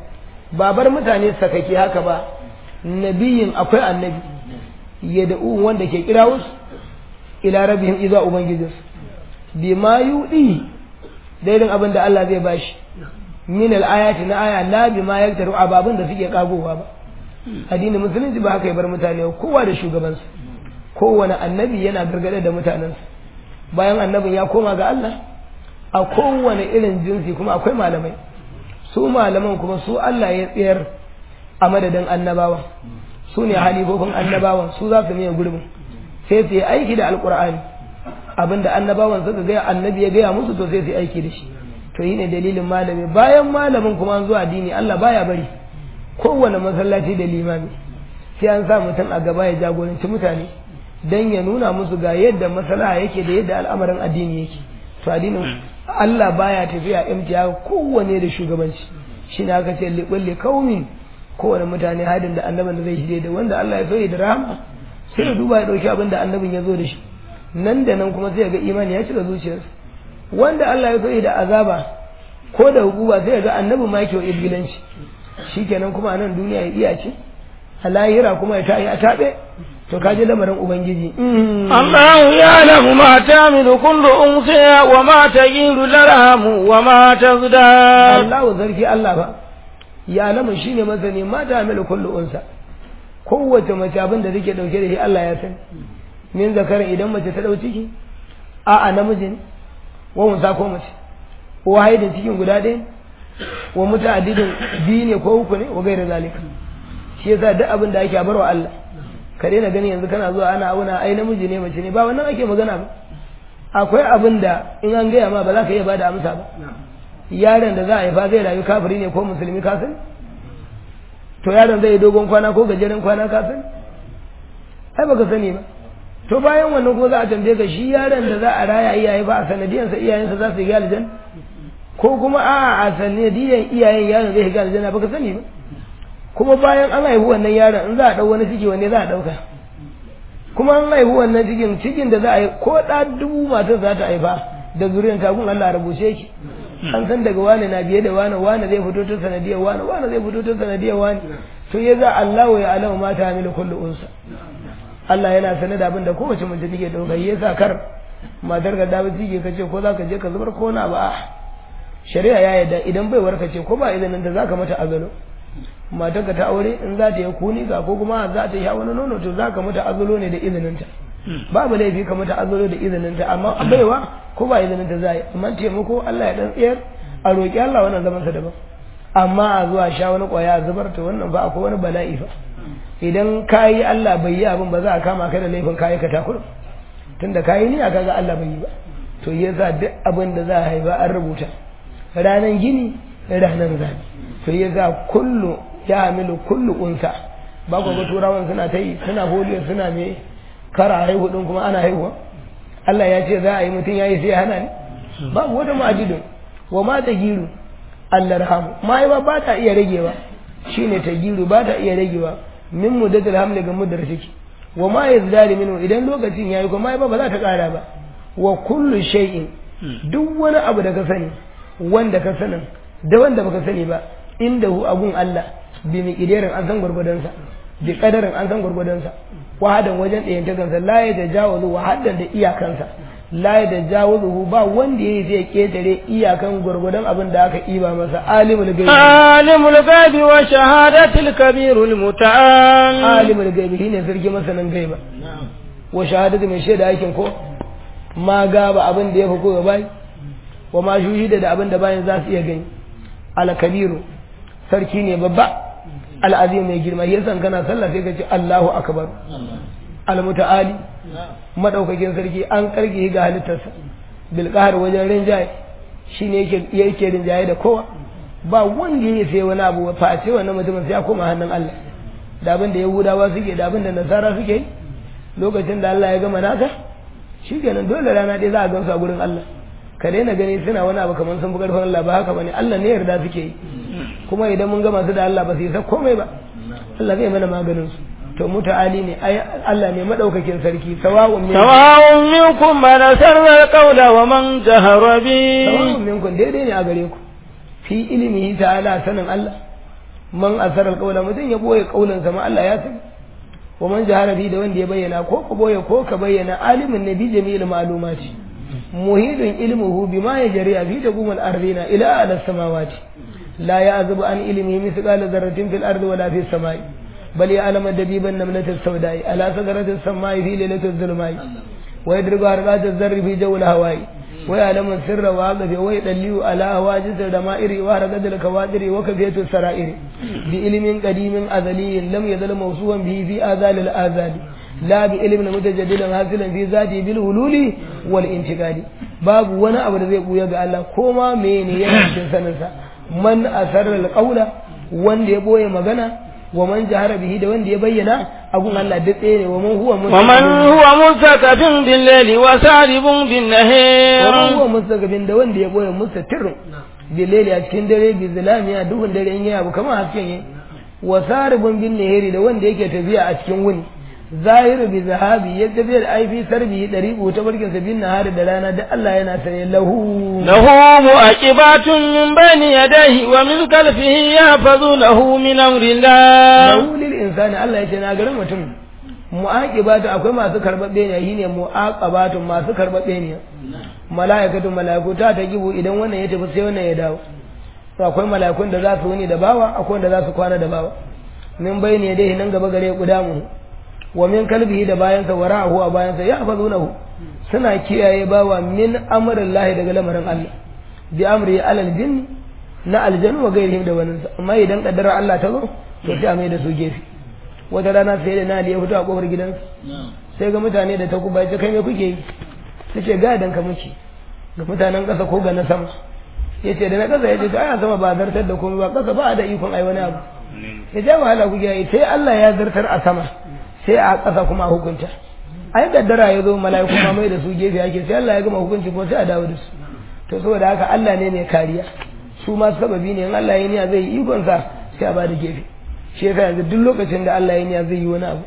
babar mutane sakake haka ba nabiyin akwai annabi ya da'u wanda ke kira wasu ila rabihim iza ubangijinsu bi ma yudi daidin abin da Allah zai bashi min al-ayati na aya la bi ma yaktaru ababin da suke kagowa ba addinin musulunci ba haka ya bar mutane kowa da shugabansa kowane annabi yana gargade da mutanensa bayan annabin ya koma ga Allah a kowane irin jinsi kuma akwai malamai su malaman kuma su Allah ya tsayar a madadin annabawa su ne halifofin annabawan su za su miya gurbin sai su yi aiki da alkur'ani abinda annabawan suka gaya annabi ya gaya musu to sai su yi aiki da shi to yi ne dalilin malami bayan malamin kuma an zuwa addini Allah baya bari kowane masallaci da limami sai an sa mutum a gaba ya jagoranci mutane dan ya nuna musu ga yadda masalaha yake da yadda al'amarin addini yake to addinin Allah baya tafiya imtiya kowane da shugabanci shi ne aka ce liɓulle kaumin kowane mutane hadin da annabin da zai shirye da wanda Allah ya so da rahama sai ya duba ya ɗauki abin da annabin ya zo da shi nan da nan kuma sai ya ga imani ya cika zuciyarsa wanda Allah ya so da azaba ko da hukuma sai ya ga annabin ma yake wa ibilanci shikenan kuma a nan duniya ya iya ce a lahira kuma ya ta'i a taɓe to kaji lamarin ubangiji Allah ya lamu ma tamilu kullu unsiya wa ma tagiru larhamu wa ma tazdad Allah zarki Allah ba ya lamu shine masani ma tamilu kullu unsa kowace mace abin da take dauke da shi Allah ya sani min zakarin idan mace ta dau ciki a a namijin wa unsa ko mace wa haidin cikin guda ɗaya wa muta'addidin biyu ne ko uku ne wa gaira zalika shi yasa duk abin da ake barwa Allah ka daina gani yanzu kana zuwa ana auna ai namiji ne mace ne ba wannan ake magana ba akwai abin da in an gaya ma ba za ka iya bada amsa ba yaron da za a haifa zai rayu kafiri ne ko musulmi ka sani to yaron zai yi dogon kwana ko gajeren kwana ka sani ai baka sani ba to bayan wannan kuma za a tambaye ka shi yaron da za a raya iyaye ba a sanadiyansa iyayensa za su yi aljanna ko kuma a a sanadiyan iyayen yaron zai shiga aljanna baka sani ba kuma bayan an haihu wannan yaron in za a ɗau wani ciki wanne za a ɗauka kuma an haihu wannan cikin cikin da za a yi ko ɗa dubu matar za ta haifa da zuriyar kafin Allah rubuce ki an san daga wani na biye da wani wani zai fito ta sanadiyar wani wani zai fito ta sanadiyar wani to ya za Allah ya alama mata hamilu kullu unsa Allah yana sanar da abin da kowace mace take ɗauka ya sa kar matar ka dawo ciki ka ce ko za ka je ka zubar ko na ba shari'a ya yarda idan bai warka ce ko ba izinin da za ka mata azalo matarka ta aure in za ta yi kuni ga ko kuma za ta yi wani nono to za ka mata azulo ne da izininta babu laifi ka mata azulo da izininta amma baiwa ko ba izininta za a yi amma taimako Allah ya dan tsayar a roƙi Allah wannan zaman sa daban amma a zuwa sha wani ƙwaya a zubar to wannan ba akwai wani bala'i fa idan kayi Allah bai yi abin ba za a kama ka da laifin kayi ka takura tunda kayi ni a kaga Allah bai yi ba to yasa duk abin da za a haifa an rubuta ranan gini ranan zabi to yasa kullu ya hamilu kullu unsa ba ku ga turawan suna ta yi suna holiyo suna me kara haihu din kuma ana haihuwa Allah ya ce za a yi mutum ya yi sai ya hana ne babu wata ma'ajidun wa ma ta giru Allah rahamu mahaifa ba ta iya ragewa shine ta giru ba ta iya ragewa min muddatul hamli ga muddar ciki wa ma yazdari minhu idan lokacin yayi kuma mahaifa ba za ta kara ba wa kullu shay'in duk wani abu da ka sani wanda ka sanin da wanda baka sani ba inda hu abun Allah bi miƙidarin an san gwargwadonsa bi kadarin an san gwargwadonsa wahadan wajen ɗayan ta kansa la ya tajawazu wahadan da iyakansa la ya tajawazu ba wanda yayi zai ketare iyakan gwargwadon abin da aka iba masa alimul gaibi alimul gaibi wa shahadatil kabirul muta'al alimul gaibi shine sarki masanin gaiba wa shahadatu mai shaida aikin ko ma gaba abin da ya fi ko bai wa ma shuhida da abin da bayan za su iya gani al kabiru sarki ne babba al'azim mai girma yasan kana sallah sai ka ce Allahu akbar al-muta'ali madaukakin sarki an karge ga halittarsa bil qahr wajen rinjaye shine yake yake rinjaye da kowa ba wanda yake sai wani abu face wannan mutumin sai ya koma hannun Allah da abin da Yahudawa suke da abin da Nasara suke lokacin da Allah ya gama naka shikenan dole rana ɗaya za a gansu a gurin Allah ka daina gani suna wani abu kamar sun fi karfin Allah ba haka bane Allah ne yarda suke yi kuma idan mun gama su da Allah ba su yi sa komai ba Allah zai mana maganin su to muta'ali ne ai Allah ne madaukakin sarki sawa'un min sawa'un minkum man asarra qawla wa man jahara bi sawa'un minkum daidai ne a gare ku fi ilmihi ta'ala sanin Allah man asar alqawla mutum ya boye kaulan sa ma Allah ya sani wa man jahara bi da wanda ya bayyana ko ka boye ko ka bayyana alimin nabi jami'il ma'lumati muhidun ilmuhu bima yajri fi taqumul ardina ila ala samawati la ya'zubu an ilmihi mithqala dharratin fil ardi wala fis samai بل يعلم دبيب النملة السوداء على سدرة السماء في ليلة الظلماء ويدرك حركات الذر في جو الهواء ويعلم السر واقف ويدلي على هواجس الدمائر وحركة الكوادر وكفية السرائر بعلم قديم أزلي لم يزل موصوفا به في آذال الآذال لا بعلم متجدد حاصلا في ذاته بالهلول والانتقال باب وانا أبدا زي قويا قال الله كوما مين ينشن سنسا من أسر القول وان يبوي مغنى ومن جهر به da wanda ya bayyana abun Allah duk ɗaya ne waman huwa ومن هو مستكف بالليل وسارب بالنهار waman huwa mustaqbil da wanda ya boye mustatir bileli a cikin dare bi zalami a duhun dare in yayi abu kamar hasken yi wa saribun bin nahiri da wanda yake tafiya a cikin wuni zahiru bi zahabi ya tafiya da aifi sarbi dariqu ta barkin sa bin nahari da rana da Allah yana sanye lahu له مؤكبات من بين يديه ومن خلفه يحفظونه من أمر الله lahu lil insani Allah ya ce na garin mutum mu'aqibatu akwai masu karbabbe ne shine mu'aqabatu masu karbabbe ne malaikatu malaiku ta ta gibu idan wannan ya tafi sai wannan ya dawo to akwai malaikun da za su wuni da bawa akwai wanda za su kwana da bawa min bayni dai nan gaba gare kudamu wa min kalbihi da bayansa wara'ahu a bayansa ya fazunahu suna kiyaye bawa min amrillahi daga lamarin Allah bi amri alal jinni na aljanu wa gairihim da wani amma idan kaddara Allah ta zo to sai a mai da su gefe wata rana sai da nali ya fito a kofar gidansa sai ga mutane da ta kuba ya ce kai me kuke yi ta ce ga dan ka muke ga mutanen ƙasa ko ga na sama ya ce da na ƙasa ya ce to ai sama ba zartar da komai ba ƙasa ba da ikon ai wani abu ya ce wahala kuke yi sai Allah ya zartar a sama sai a ƙasa kuma a hukunta ai kaddara ya zo mala'iku ma mai da su gefe ake sai Allah ya gama hukunci kuma sai a dawo da su to saboda haka Allah ne mai kariya su ma sababi ne in Allah ya niya zai yi ikonsa sai a bada gefe shi yasa yanzu duk lokacin da Allah ya niya zai yi wani abu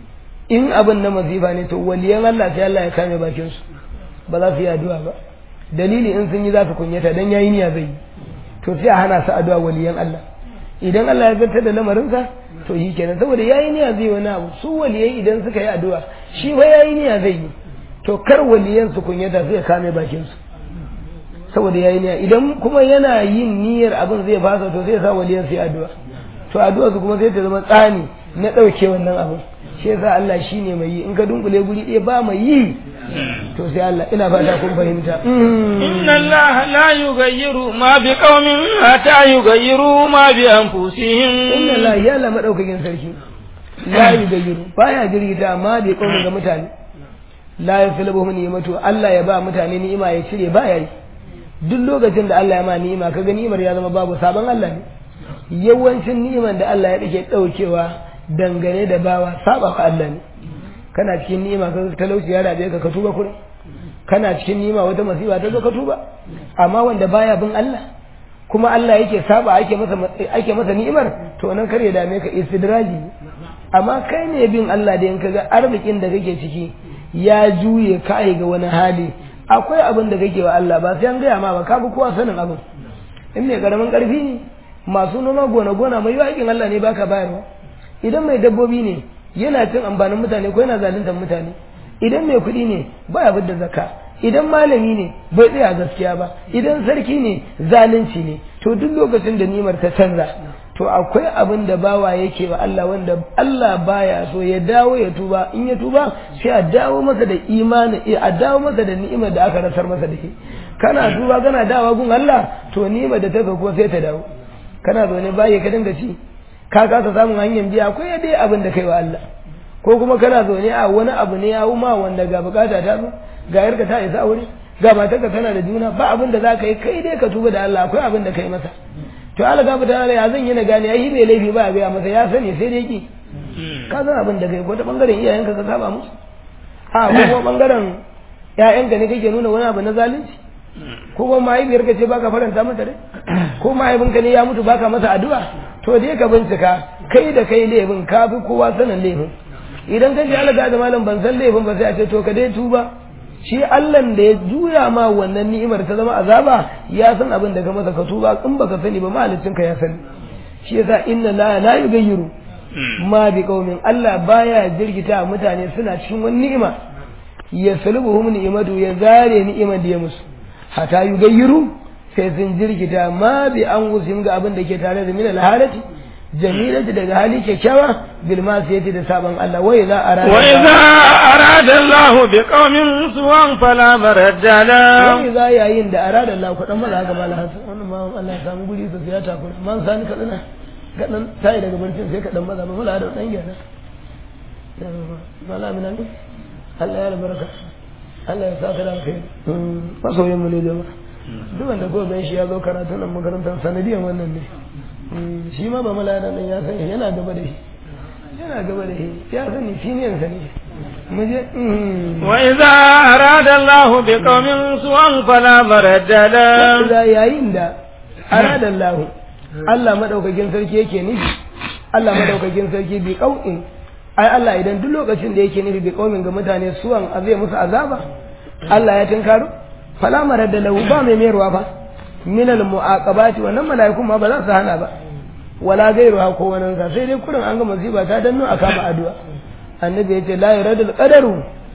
in abin na masifa ne to waliyan Allah sai Allah ya kame bakin su ba za su yi addu'a ba dalili in sun yi za su kunyata dan yayi niya zai yi to sai a hana su addu'a waliyan Allah idan Allah ya zartar da lamarinsa to yi kenan saboda yayi niyya zai wani abu su waliyai idan suka yi addu'a shi fa yayi niyya zai yi to kar waliyan su kunyata sai ya kame bakin su saboda yayi niyya idan kuma yana yin niyyar abin zai fasa to sai ya sa waliyan su yi addu'a to addu'a su kuma sai ta zama tsani na ɗauke wannan abin shi yasa Allah shine mai yi in ka dunkule guri ɗaya ba mai yi to sai Allah ina fata kun fahimta إن الله لا يغير ما بقوم حتى يغيروا ما بأنفسهم inna Allah ya la madaukakin sarki la yugayyiru baya girgita amma bai kauna ga mutane la yaslubuhum ni'matu Allah ya ba mutane ni'ima ya cire baya yi duk lokacin da Allah ya ma ni'ima kaga ni'imar ya zama babu sabon Allah ne yawancin ni'imar da Allah ya dake daukewa dangane da bawa saba wa Allah ne kana cikin ni'ima ka talauci ya rabe ka ka tuba kurin kana cikin ni'ima wata masifa ta zo ka tuba amma wanda baya bin Allah kuma Allah yake saba ake masa ake masa ni'imar to nan kar ya dame ka istidraji amma kai ne bin Allah da in kaga arzikin da kake ciki ya juye kai ga wani hali akwai abin da kake wa Allah ba sai an gaya ma ba ka bi kowa sanin abin in mai karamin karfi ne masu noma gona gona mai yakin Allah ne baka bayarwa idan mai dabbobi ne yana cin amfanin mutane ko yana zaluntar mutane idan mai kuɗi ne baya bidda zakka idan malami ne bai tsaya gaskiya ba idan sarki ne zalunci ne to duk lokacin da nimar ta canza to akwai abin da bawa yake wa Allah wanda Allah baya so ya dawo ya tuba in ya tuba sai a dawo masa da imani a dawo masa da ni'imar da aka rasar masa da ke kana tuba kana dawo gun Allah to ni'imar da ta ko sai ta dawo kana zaune baya ka dinga ci ka kasa samun hanyar biya akwai dai abin da kai wa Allah ko kuma kana zaune a wani abu ne ya ma wanda ga bukata ta zo ga yarka ta isa aure ga matarka tana da juna ba abin da za ka yi kai dai ka tuba da Allah akwai abin da kai masa to Allah ga mutane ya zan yi na gane ai bai laifi ba ga masa ya sani sai dai ki ka san abin da kai ko ta bangaren iyayenka ka saba musu a ko kuma bangaren ƴaƴanka ne kake nuna wani abu na zalunci ko kuma mahaifiyarka ce baka faranta mata rai ko mahaifinka ne ya mutu baka masa addu'a to dai ka bincika kai da kai laifin ka fi kowa sanin laifin idan ka ji Allah da malam ban san laifin ba sai a ce to ka dai tuba shi Allah da ya juya ma wannan ni'imar ta zama azaba ya san abin da ka masa ka tuba in baka sani ba mahalicin ka ya sani shi yasa inna la la yughayyiru ma bi qaumin Allah baya jirgita mutane suna cikin wani ni'ima ya salbuhum ni'imatu ya zare ni'imar da ya musu hata yughayyiru sai sun jirgita ma bi an gusim ga abin da ke tare da min alhalati jamilati daga hali kyakkyawa bil masiyati da saban Allah wai za a wa idza arada Allah bi qaumin suwan fala maradda la wai za yayin da arada Allah ku dan maza ga mala hasan wannan ma Allah ya samu guri su ya takura man sani ka dana ka dan tayi daga barcin sai ka dan maza mala da dan gyara mala minan Allah ya albarka Allah ya saka da kai masoyin mu ne jama'a duk wanda ko gan shi ya zo karatu nan makarantar sanadiyan wannan ne shi ma ba malada nan ya sani yana gaba da shi yana gaba da shi ya sani siniyan sa ne mu je wa idza arada Allah bi qaumin su'an fala maradda la da yayin da arada Allah Allah madaukakin sarki yake nufi Allah madaukakin sarki bi qaumin ai Allah idan duk lokacin da yake nufi bi qaumin ga mutane suwan zai musu azaba Allah ya tinkaro fala maradda lahu ba mai mayarwa fa min al muaqabati wannan mala'ikun ma ba za su hana ba wala gairuha ko wani sa sai dai kurin an ga musiba ta danno a kama addu'a annabi yace la yuradul qadaru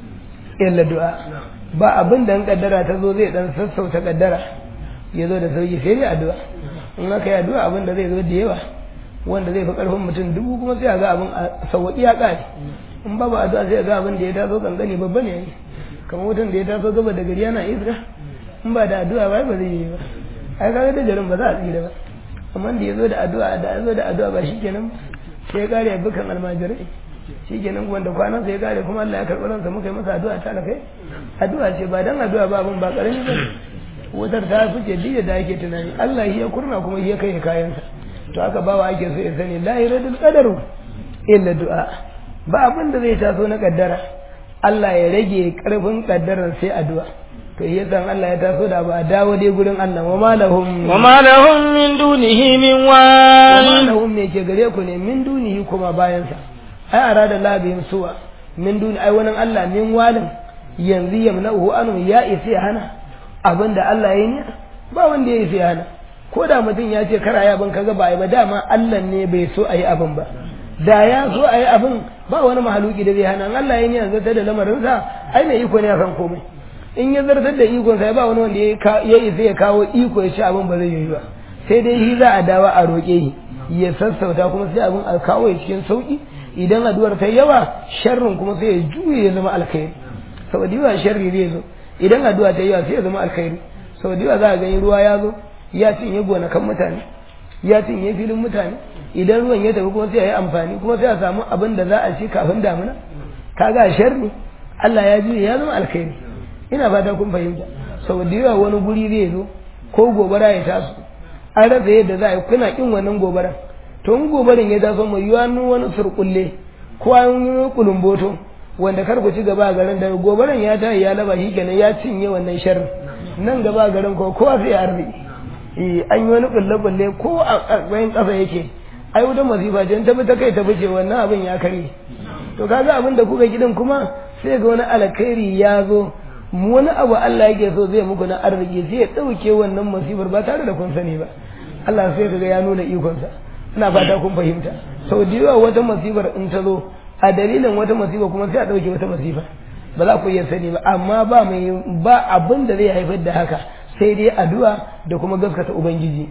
illa du'a ba abin da kaddara ta zo zai dan sassauta kaddara ya zo da sauki sai dai addu'a in aka yi addu'a abin da zai zo da yawa wanda zai fi karfin mutum dubu kuma sai a ga abin a sauki ya kare in babu addu'a sai a ga abin da ya taso kankani babba ne kamar mutum da ya taso gaba da gari yana iska in ba da addu'a ba ba zai yi ba ai kaga da garin ba za a tsira ba amma da ya zo da addu'a da ya zo da addu'a ba shikenan sai ya kare bukan almajirai shikenan kuma da kwanan sai ya kare kuma Allah ya karɓi ransa muka yi masa addu'a ta kai addu'a ce ba dan addu'a ba abun ba karami ba wutar ta fice diya da ake tunani Allah ya kurna kuma ya kai kayansa to haka bawa ake so ya sani la yuradul qadaru illa du'a ba abin da zai taso na kaddara Allah ya rage karfin kaddaran sai addu'a to yasa Allah ya taso da ba a dawo dai gurin Allah wa malahum wa ma lahum min dunihi min wa wal malahum me ke gare ku ne min dunihi kuma bayan sa ai arada labin suwa min duni ai wannan Allah min walin yanzu yamna'uhu anu ya isa ya hana abinda Allah ya yi ba wanda ya isa ya hana ko da mutum ya ce kara ya ban kaga ba ai ba dama Allah ne bai so ayi abin ba da ya so ayi abin ba wani mahaluki da zai hana in Allah ya yi yanzu ta da lamarin sa ai mai iko ne akan komai in ya zartar da ikon sa ba wani wanda ya ka- ya isa ya kawo iko ya ci abin ba zai yi ba sai dai shi za a dawa a roƙe shi ya sassauta kuma sai abin a kawo ya cikin sauki idan addu'ar ta yawa sharrin kuma sai ya juye ya zama alkhairi saboda yawa sharri zai zo idan addu'a ta yawa sai ya zama alkhairi saboda yawa za a gani ruwa ya zo ya cinye gonakan mutane ya cinye filin mutane idan ruwan ya tafi kuma sai ya yi amfani kuma sai a samu abin da za a ci kafin damuna kaga sharri Allah ya juye ya zama alkhairi ina fata kun fahimta saboda yawa wani guri zai zo ko gobara ya taso an rasa yadda za a yi kuna kin wannan gobaran to in gobarin ya taso mai yiwa wani surkulle ko an yi kulumboto wanda kar ku ci gaba a garin da gobaran ya tayi ya laba shi kenan ya cinye wannan sharrin nan gaba a garin ko kowa sai ya arziki eh an yi wani kulle kulle ko a ƙarƙashin ƙasa yake ai wuta masifa ce ta bi ta kai ta fice wannan abin ya kare to kaga abin da kuka gidan kuma sai ga wani alkhairi ya zo wani abu Allah yake so zai muku na arziki sai ya ɗauke wannan masifar ba tare da kun sani ba Allah sai kaga ya nuna ikonsa ina fata kun fahimta sau da yawa wata masifar in ta zo a dalilin wata masifa kuma sai a ɗauke wata masifa ba za ku iya sani ba amma ba mai ba abin da zai haifar da haka sai dai addu'a da kuma gaskata ubangiji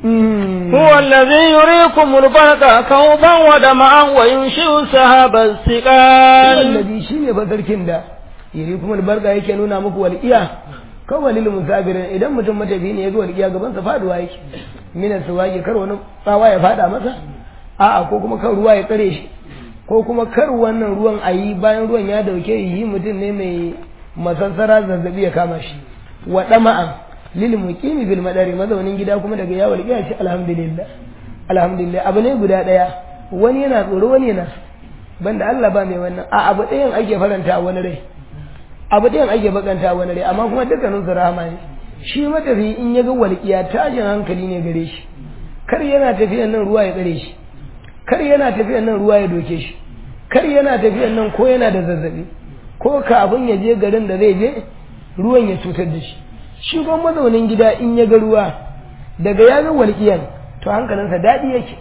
هو الذي يريكم البرق خوفا ودمعا وينشئ السحاب الثقال wallazi shine fa sarkin da yiri kuma albarka yake nuna muku walqiya kawai lil musafirin idan mutum matafi ne ya zo walqiya gaban sa faduwa yake mina suwaki kar wani tsawa ya fada masa a'a ko kuma kar ruwa ya tsare shi ko kuma kar wannan ruwan ayi bayan ruwan ya dauke yi mutum ne mai masassara zazzabi ya kama shi wa dama'an lil muqimi bil madari mazaunin gida kuma daga ya walqiya ce alhamdulillah alhamdulillah abu ne guda daya wani yana tsoro wani yana so banda Allah ba mai wannan a abu ɗayan ake faranta wani rai abu ɗayan ake bakanta wani rai amma kuma dukkanin su rahama ne shi matafi in ya ga walƙiya tashin hankali ne gare shi kar yana tafiyan nan ruwa ya tsare shi kar yana tafiyan nan ruwa ya doke shi kar yana tafiyan nan ko yana da zazzabi ko kafin ya je garin da zai je ruwan ya cutar da shi shi kuma mazaunin gida in ya ga ruwa daga ya ga walƙiyan to hankalinsa daɗi yake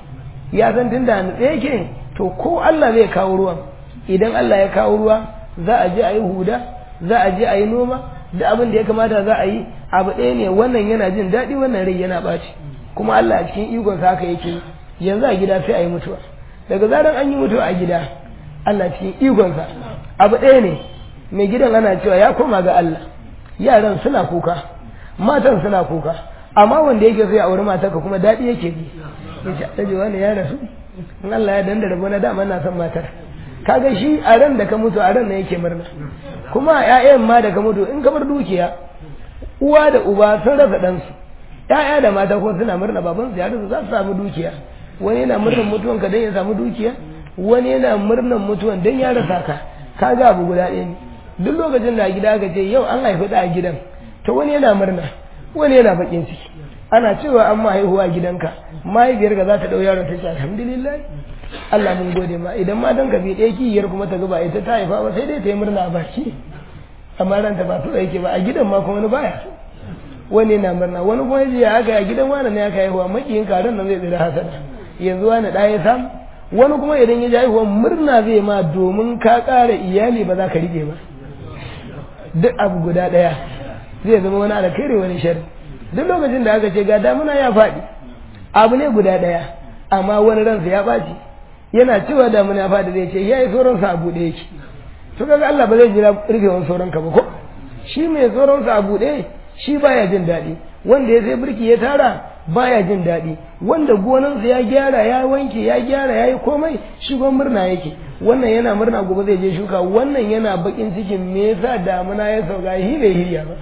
ya san tunda a nutse yake to ko Allah zai kawo ruwan idan Allah ya kawo ruwa za a je a yi huda za a je a yi noma da abin da ya kamata za a yi abu ɗaya ne wannan yana jin daɗi wannan rai yana ɓaci kuma Allah a cikin ikon haka yake yanzu a gida sai a yi mutuwa daga zaran an yi mutuwa a gida Allah cikin ikonsa abu ɗaya ne mai gidan ana cewa ya koma ga Allah yaran suna kuka matan suna kuka amma wanda yake so ya auri matarka kuma daɗi yake ji ya ce alhaji wani ya rasu in Allah ya danda rabo na dama na son matar kaga shi a ran da ka mutu a ran nan yake murna kuma ƴaƴan ma da ka mutu in ka bar dukiya uwa da uba sun rasa ɗansu ƴaƴa da mata ko suna murna baban su ya rasa za su samu dukiya wani yana murnan mutuwan ka dan ya samu dukiya wani yana murnan mutuwan dan ya rasa ka kaga abu guda ɗaya ne duk lokacin da a gida aka ce yau an haifi da a gidan to wani yana murna wani yana bakin ciki ana cewa an ma haihuwa a gidanka mahaifiyarka za ta ɗau yaron ta ce alhamdulillah Allah mun gode ma idan ma dan ka bi ɗaya kiyar kuma ta gaba ita ta haifa ba sai dai ta yi murna a baki amma ranta ba su yake ba a gidan ma kuma wani baya wani yana murna wani kuma yaji ya aka a gidan wani ne aka haihuwa makiyin karen nan zai tsira hasada yanzu wani ɗaya samu wani kuma idan ya ji haihuwa murna zai ma domin ka ƙara iyali ba za ka rike ba duk abu guda ɗaya zai zama wani alkhairi wani shari duk lokacin da aka ce ga damuna ya faɗi abu ne guda ɗaya amma wani ransa ya ɓaci yana cewa damuna ya faɗi zai ce ya yi sauransa a buɗe yake to kaga Allah ba zai jira rufewan sauran ka ba ko shi mai sauransa a buɗe shi baya jin daɗi wanda ya sai birki ya tara baya jin daɗi wanda gonansa ya gyara ya wanke ya gyara ya yi komai shi gwan murna yake wannan yana murna gobe zai je shuka wannan yana bakin cikin me yasa damuna ya sauka hi bai hirya ba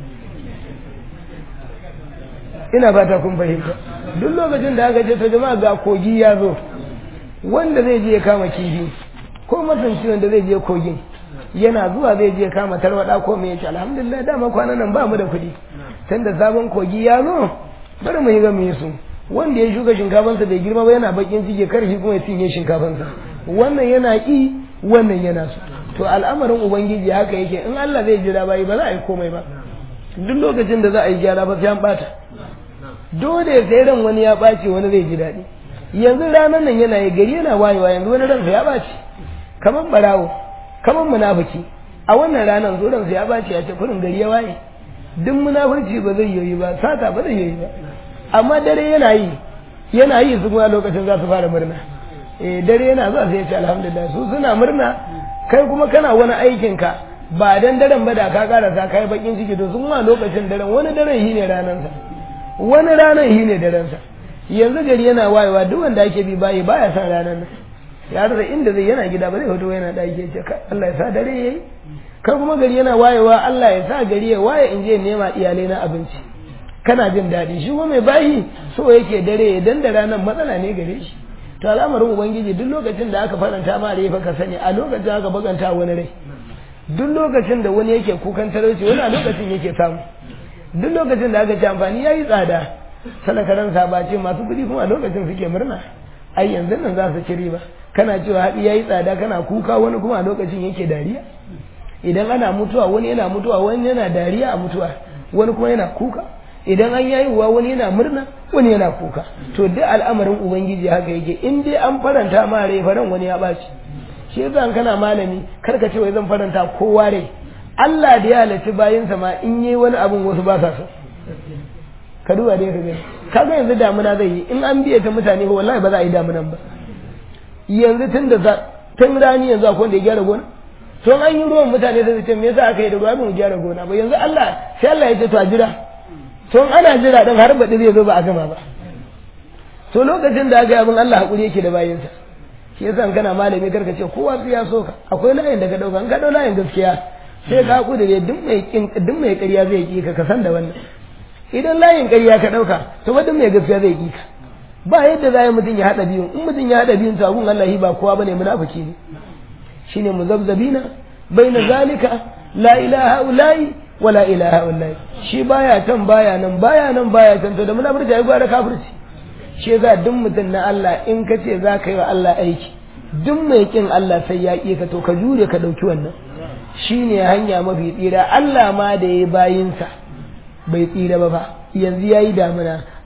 ina fata kun fahimta duk lokacin da aka ce to jama'a ga kogi ya zo wanda zai je ya kama kifi ko masanci wanda zai je kogin yana zuwa zai je kama tarwada ko me yace alhamdulillah dama kwanan nan ba mu da kuɗi tunda sabon kogi ya zo bari mu yi ga mu su wanda ya shuka shinkafansa bai girma ba yana bakin ciki kar shi kuma ya cinye shinkafansa wannan yana ki wannan yana so to al'amarin ubangiji haka yake in Allah zai jira bayi ba za a yi komai ba duk lokacin da za a yi gyara ba sai an bata dole sai ran wani ya ɓaci wani zai ji daɗi yanzu ranar nan yana yi gari yana wayewa yanzu wani ransa ya ɓaci kamar barawo kamar munafiki a wannan ranar zo ransa ya ɓaci ya ce kurin gari ya waye duk munafurci ba zai yoyi ba sata ba zai yoyi ba amma dare yana yi yana yi su kuma lokacin za su fara murna eh dare yana zuwa sai ya ce alhamdulillah su suna murna kai kuma kana wani aikin ka ba dan daren ba da ka karasa kai bakin ciki to sun ma lokacin daren wani daren shi ne ranansa wani ranar shi ne darensa yanzu gari yana wayewa duk wanda ake bi bayi baya san ranar nan ya rasa inda zai yana gida ba zai fito yana ɗaki ya ce Allah ya sa dare yayi kai kuma gari yana wayewa Allah ya sa gari ya waye in je nema iyalai na abinci kana jin daɗi shi kuma mai bayi so yake dare ya dan da ranar matsala ne gare shi to al'amarin ubangiji duk lokacin da aka faranta ma rai fa ka sani a lokacin aka baganta wani rai duk lokacin da wani yake kukan talauci wani a lokacin yake samu duk lokacin da aka ci amfani ya yi tsada talakaran sabace masu kuɗi kuma a lokacin suke murna ai yanzu nan za su ci riba kana cewa haɗi ya yi tsada kana kuka wani kuma a lokacin yake dariya idan ana mutuwa wani yana mutuwa wani yana dariya a mutuwa wani kuma yana kuka idan an yayi wa wani yana murna wani yana kuka to duk al'amarin ubangiji haka yake in dai an faranta ma rai faran wani ya ɓaci shi yasa kana malami kar ka ce wai zan faranta kowa rai Allah da ya halarci bayansa ma in yi wani abin wasu ba sa so ka duba dai ka gani kaga yanzu damuna zai yi in an biye ta mutane ko wallahi ba za a yi damunan ba yanzu tun da tun rani yanzu akwai wanda ya gyara gona to an yi ruwan mutane sai su ce me yasa aka yi da ruwa mu gyara gona ba yanzu Allah sai Allah ya ce to a jira to ana jira dan har baɗi zai zo ba a gama ba to lokacin da aka yi abin Allah hakuri yake da bayansa shi yasa kana malami karka ce kowa sai ya so ka akwai layin da ka dauka an ka dau layin gaskiya sai ka kudure duk mai kin duk mai ƙarya zai ki ka kasan da wannan idan layin ƙarya ka dauka to ba duk mai gaskiya zai ki ka ba yadda zai mutum ya hada biyun in mutum ya hada biyun to abun Allah ba kowa bane munafiki ne shine muzabzabina baina zalika la ilaha ulai wa la ilaha ulai shi baya can baya nan baya nan baya can to da munafurci ai gwara kafirci shi za duk mutum na Allah in ka ce za ka yi wa Allah aiki duk mai kin Allah sai ya ƙi ka to ka jure ka ɗauki wannan shine hanya mafi tsira Allah ma da ya bayinsa bai tsira ba fa yanzu ya yi damuna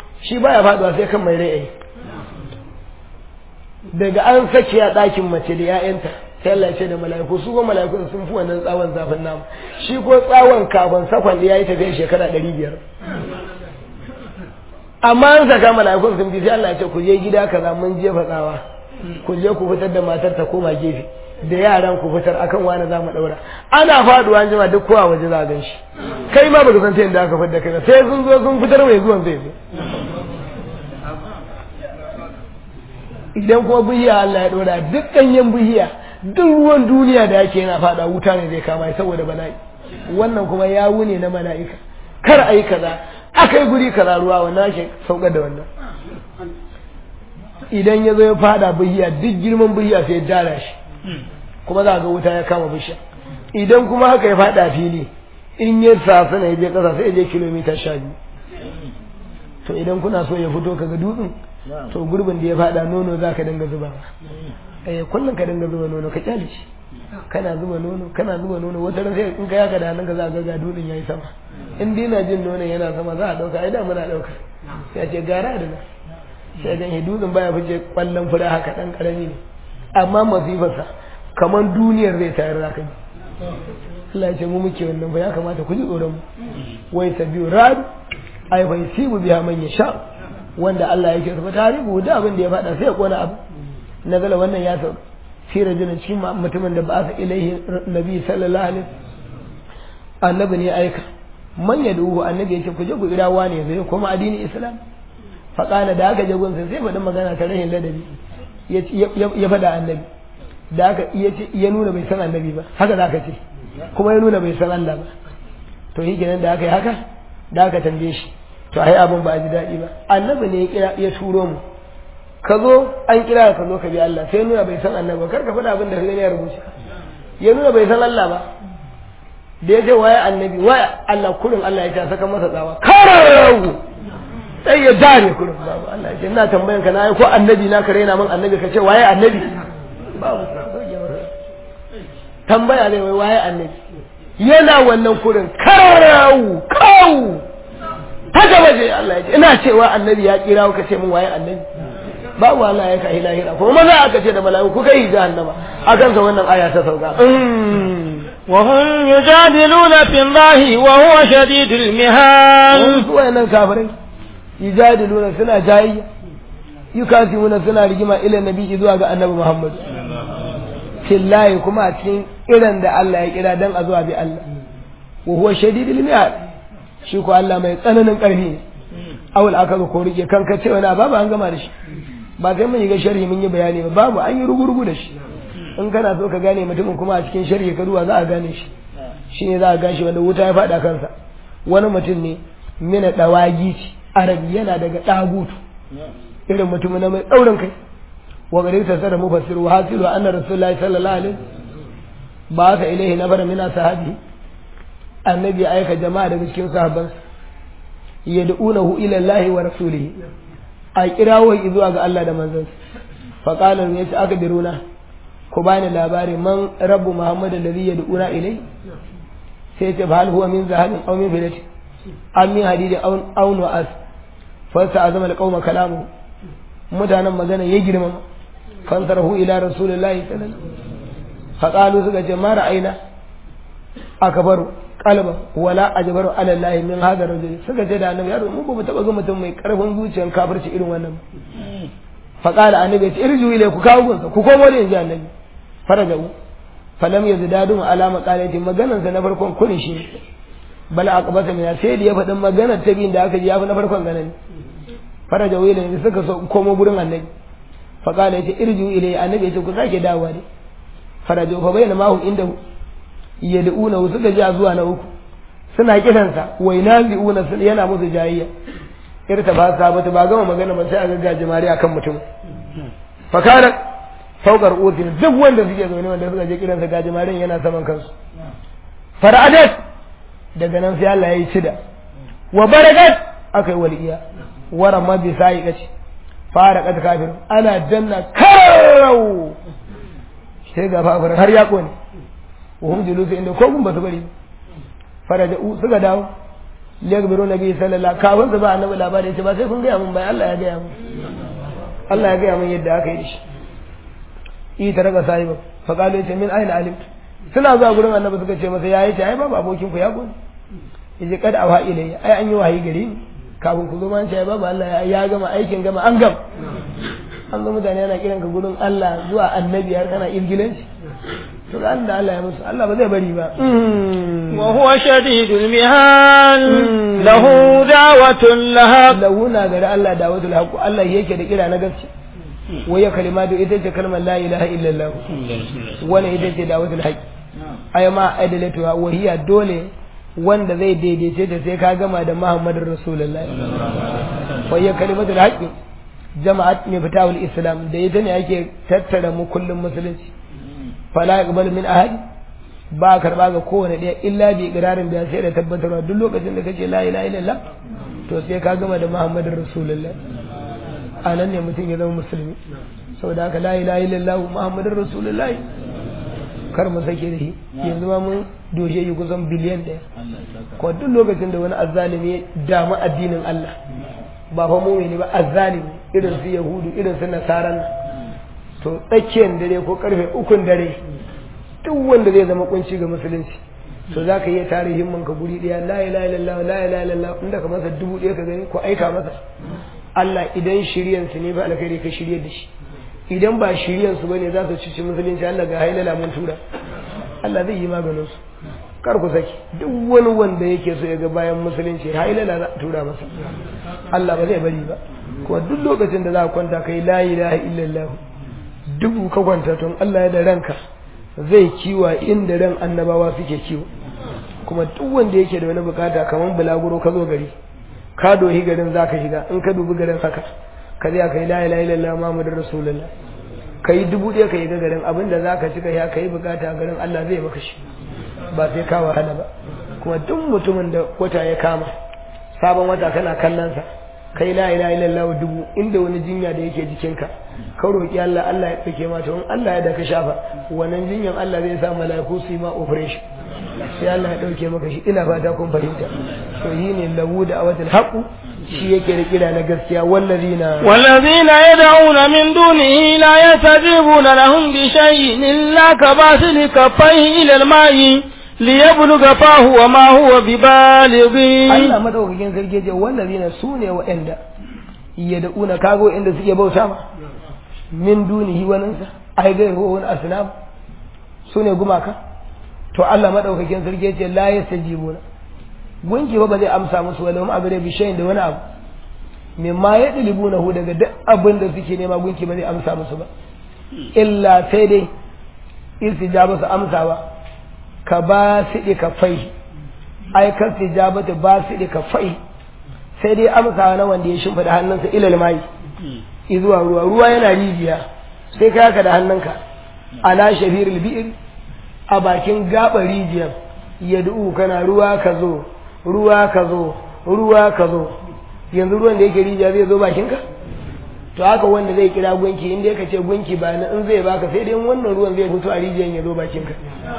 shi baya faduwa sai kan mai rai daga an saki a ɗakin mace da 'ya'yanta sai Allah ya ce da mala'iku su ko mala'iku sun fi wannan tsawon zafin namu shi ko tsawon kafin sakon da yayi tafiya shekara ɗari biyar amma an saka mala'ikun sun fi sai Allah ya ce ku je gida kaza mun jefa tsawa ku je ku fitar da matar ta koma gefe da yaran ku fitar akan wani za mu daura ana faduwa an jima duk kowa waje za a gan shi kai ma baka san ta yadda aka fitar da kai sai sun zo sun fitar mai zuwan zai zo idan kuma bihiya Allah ya dora duk ɗanyen bihiya duk ruwan duniya da yake yana fada wuta ne zai kama saboda bala'i wannan kuma ya wune na mala'ika kar a yi kaza aka yi guri kaza ruwa wannan ake saukar da wannan idan ya zo ya fada bihiya duk girman bihiya sai ya dara shi kuma za ga wuta ya kama bishiya idan kuma haka ya fada fili in ya sasa na ya je kasa sai ya je kilomita sha biyu to idan kuna so ya fito kaga dutsen to gurbin da ya fada nono za ka dinga zuba eh kullum ka dinga zuba nono ka kyale shi kana zuba nono kana zuba nono wata ran sai in ka yaka da hannunka za ka ga dutsen yayi sama in dai na jin nonon yana sama za a dauka ai da muna dauka sai ce gara da na sai ga dutsen baya fice kwallon fura haka dan karami ne amma masifarsa kamar duniyar zai tayar da kai Allah ya ce mu muke wannan ba ya kamata ku ji tsoron mu wai sabiu rad ai bai sibu biya man yasha wanda Allah yake rufa tarihu da abin da ya faɗa sai ya kona abu nazala wannan ya sauka fi rajulin shi mutumin da ba sa ilaihi nabi sallallahu alaihi annabi ne aika man ya duhu annabi yace ku je ku ira wani zai kuma addinin islam fa kana da aka je gunsa sai faɗin magana ta rahin ladabi ya faɗa annabi da aka ya nuna bai san annabi ba haka za ka ce kuma ya nuna bai san Allah ba to shi kenan da aka yi haka da aka tambaye shi to ai abin ba a ji daɗi ba annabi ne ya kira ya turo mu ka zo an kira ka zo ka bi Allah sai nuna bai san annabi kar ka faɗa abin da kai ne ya rubuce ya nuna bai san Allah ba da ya ce waye annabi waye Allah kurin Allah ya ce saka masa tsawa karau sai ya dare kurin babu Allah ya ce ina tambayan ka na ko annabi na ka raina min annabi ka ce waye annabi babu tambaya ne wai waye annabi yana wannan kurin karau kau ta gaba je Allah ya ce ina cewa annabi ya kira ka ce min waye annabi babu Allah ya kai lahira kuma maza aka ce da mala'iku kai jahannama akan sa wannan aya ta sauka وهم يجادلون في الله وهو شديد المهان su wayannan kafirai yujadiluna suna jayayya yukasimuna suna rigima ila nabi zuwa ga annabi Muhammad fillahi kuma a cikin irin da Allah ya kira dan a zuwa bi Allah wa huwa shadidul mihal shi ko Allah mai tsananin karfi awul aka ga ko rike kanka cewa na babu an gama da shi ba sai mun yi ga sharhi mun yi bayani ba babu an yi rugurugu da shi in kana so ka gane mutumin kuma a cikin sharhi ka duwa za a gane shi shi ne za a gashi wanda wuta ya faɗa kansa wani mutum ne mina dawagi ci arabi yana daga dagutu irin mutum na mai tsaurin kai wa gare ta sada mufassir wa hasilu anna rasulullahi sallallahu alaihi ba ka ilaihi nafara mina sahabi annabi aika jama'a daga cikin sahabban yad'unahu ila Allah wa rasulihi a kirawo zuwa ga Allah da manzon fa qala ya ce aka biruna ku bani labari man rabbu muhammad alladhi yad'una ilai sai ce hal huwa min zahabin aw min fidati am min hadidi aw aw nu'as fa sa'azama alqawma kalamu mutanen magana ya girma fansarahu ila rasulillahi sallallahu alaihi wasallam fa qalu suka ce ma ra'ayna akbaru qalban wala ajbaru ala allahi min hadha rajul suka ce da annabi yaro mu ba mu taba ga mutum mai karfin zuciyar kafirci irin wannan fa qala annabi ya ce irju ilai ku kawo gunsa ku komo da inji annabi farajau falam yazdadu ala maqalati maganar sa na farkon kunin shi bal aqbata min sai da ya faɗin maganar ta biyin da aka ji ya fi na farkon ganin farajau ilai suka so komo gurin annabi fa qala ya ce irju ilai annabi ya ce ku sake dawowa ne farajau fa bayyana mahu inda yad'una suka ji zuwa na uku suna kiransa wainazi'una yana musu jayayya irta ba sa bata ba gama magana ba sai a ga jimari akan mutum fakara saukar utin duk wanda suke zaune wanda suka je kiransa ga jimarin yana saman kansu fara'adat daga nan sai Allah ya yi cida wa barakat akai waliya wara ma bi sai kace fara kat kafir ana danna karau sai ga fafar har ya kone وهم جلوس عند كوكم بتبري فرجعوا suka dawo liyakbiru nabi sallallahu kawun su ba annabi labari yace ba sai kun gaya mun bai Allah ya gaya mun Allah ya gaya mun yadda aka yi shi yi ta raga sahiba fa qalu yace min aina alim suna zuwa gurin annabi suka ce masa yayi ce ai babu abokin ku ya gode yace kad awa ilayya ai an yi wahayi gare ni kafin ku zo man ce babu Allah ya gama aikin gama an gama an ga mutane yana kiran ka gurin Allah zuwa annabi har kana irgilanci to da Allah Allah ya musu Allah ba zai bari ba wa huwa shadidul mihal lahu da'watun lahaq lahu na gari Allah da'watul haqq Allah yake da kira na gaske waya kalimatu ita ce kalmar la ilaha illallah wani ita ce da'watul haqq ay ma adalatu wa hiya dole wanda zai daidaice ta sai ka gama da Muhammadur Rasulullahi waya kalimatul haqq jama'at ne fitawul islam da ita ne ake tattara mu kullum musulunci fala yaqbal min ahad ba karba ga kowane ɗaya illa bi iqrarin da sai da tabbatarwa duk lokacin da kace la ilaha illallah to sai ka gama da muhammadur rasulullah anan ne mutum ya zama musulmi saboda haka la ilaha illallah muhammadur rasulullah kar mu sake da shi yanzu ma mun doshe yi kusan biliyan ɗaya ko duk lokacin da wani azzalimi ya damu addinin Allah ba fa mumini ba azzalimi irin su yahudu irin su nasaran to tsakiyar dare ko karfe ukun dare duk wanda zai zama kunci ga musulunci to za ka iya tare himman ka guri ɗaya la ilaha illallah la ilaha illallah inda ka masa dubu ɗaya ka gani ko aika masa Allah idan shiryansu ne ba alkhairi ka shirye da shi idan ba shiryansu bane za su cici musulunci Allah ga hailala mun tura Allah zai yi maganin su kar ku saki duk wani wanda yake so ya ga bayan musulunci hailala za a tura masa Allah ba zai bari ba kuma duk lokacin da za ka kwanta kai la ilaha illallah dubu ka kwanta tun Allah ya da ranka zai kiwa inda ran annabawa suke kiwo kuma duk wanda yake da wani bukata kamar bulaguro ka zo gari ka dohi garin za ka shiga in ka dubi garin haka ka zai ka yi la ilaha illallah muhammadur rasulullah ka yi dubu ɗaya ka yi ga garin abinda za ka cika ya ka yi bukata a garin Allah zai maka shi ba sai ka wahala ba kuma duk mutumin da wata ya kama sabon wata kana kallon sa kai la ilaha illallah dubu inda wani jinya da yake jikinka ka roki Allah Allah ya tsake ma to in Allah ya da ka shafa wannan jinyan Allah zai sa mala'iku su yi ma operation sai Allah ya dauke maka shi ina fata kun fahimta to yi ne lahu da awatul haqu shi yake da kira na gaskiya wallazina wallazina yad'una min dunihi la yastajibuna lahum bi shay'in illa kabasili kaffayhi ila al-ma'i liyabluga fahu wa ma huwa bibalighi Allah madaukakin sarki ce wallazina sune wa'anda yad'una kago inda suke bauta ma min dunihi waninsa ai ga wani asnam sune gumaka to Allah madaukakin sarki ce la yastajibuna gunki ba ba zai amsa musu wala ma abure bishayin da wani abu mimma ya dilibuna hu daga duk abin da suke nema gunki ba zai amsa musu ba illa sai dai istijaba su amsa ba ka ba su ka fai ai ka istijabata ba su ka fai sai dai amsa na wanda ya shimfida hannunsa ilal mai izuwa ruwa ruwa yana rijiya sai ka haka da hannunka ala shafiril bi'r a bakin gaɓar rijiyar ya du'u kana ruwa ka zo ruwa ka zo ruwa ka zo yanzu ruwan da yake rijiya zai zo bakinka to haka wanda zai kira gunki inda ya ce gunki ba na in zai baka sai dai wannan ruwan zai fito a rijiyar ya zo bakinka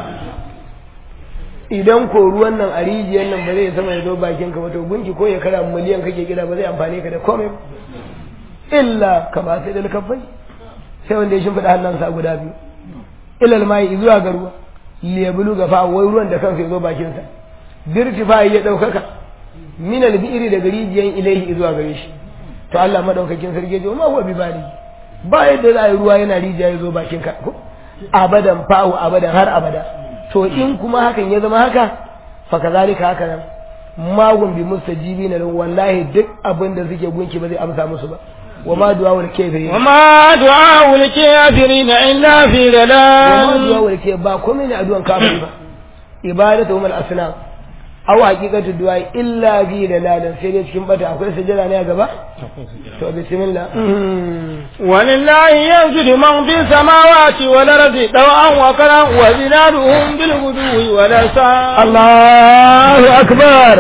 idan ko ruwan nan a rijiyar nan ba zai sama ya zo bakinka ba to gunki ko ya kara miliyan kake kira ba zai amfane ka da komai illa kama sai da kafai sai wanda ya shimfiɗa hannunsa guda biyu ilal mai zuwa ga ruwa liyabulu gafa wai ruwan da kansa ya zo bakinsa birtifa ya ɗaukaka min albi'ri daga rijiyan ilaihi zuwa gare shi to Allah madaukakin sarki ya ma huwa bi bali ba yadda za a yi ruwa yana rijiya ya zo bakin ka ko abadan fa'u abadan har abada to in kuma hakan ya zama haka fa kazalika haka nan magun bi mustajibina lahu wallahi duk abin da suke gunki ba zai amsa musu ba وما دعاء الكافرين وما دعاء الكافرين إلا في وما ضلال دعاء الكافرين با komai ne addu'an kafiri ba ibadatuhum al-asnam aw haqiqatu du'a illa bi dalalin sai dai cikin bata akwai sujada ne a gaba to bismillah ولله يسجد من في السماوات والأرض طوعا وكرها وزنادهم بالغدو والأسال Allahu akbar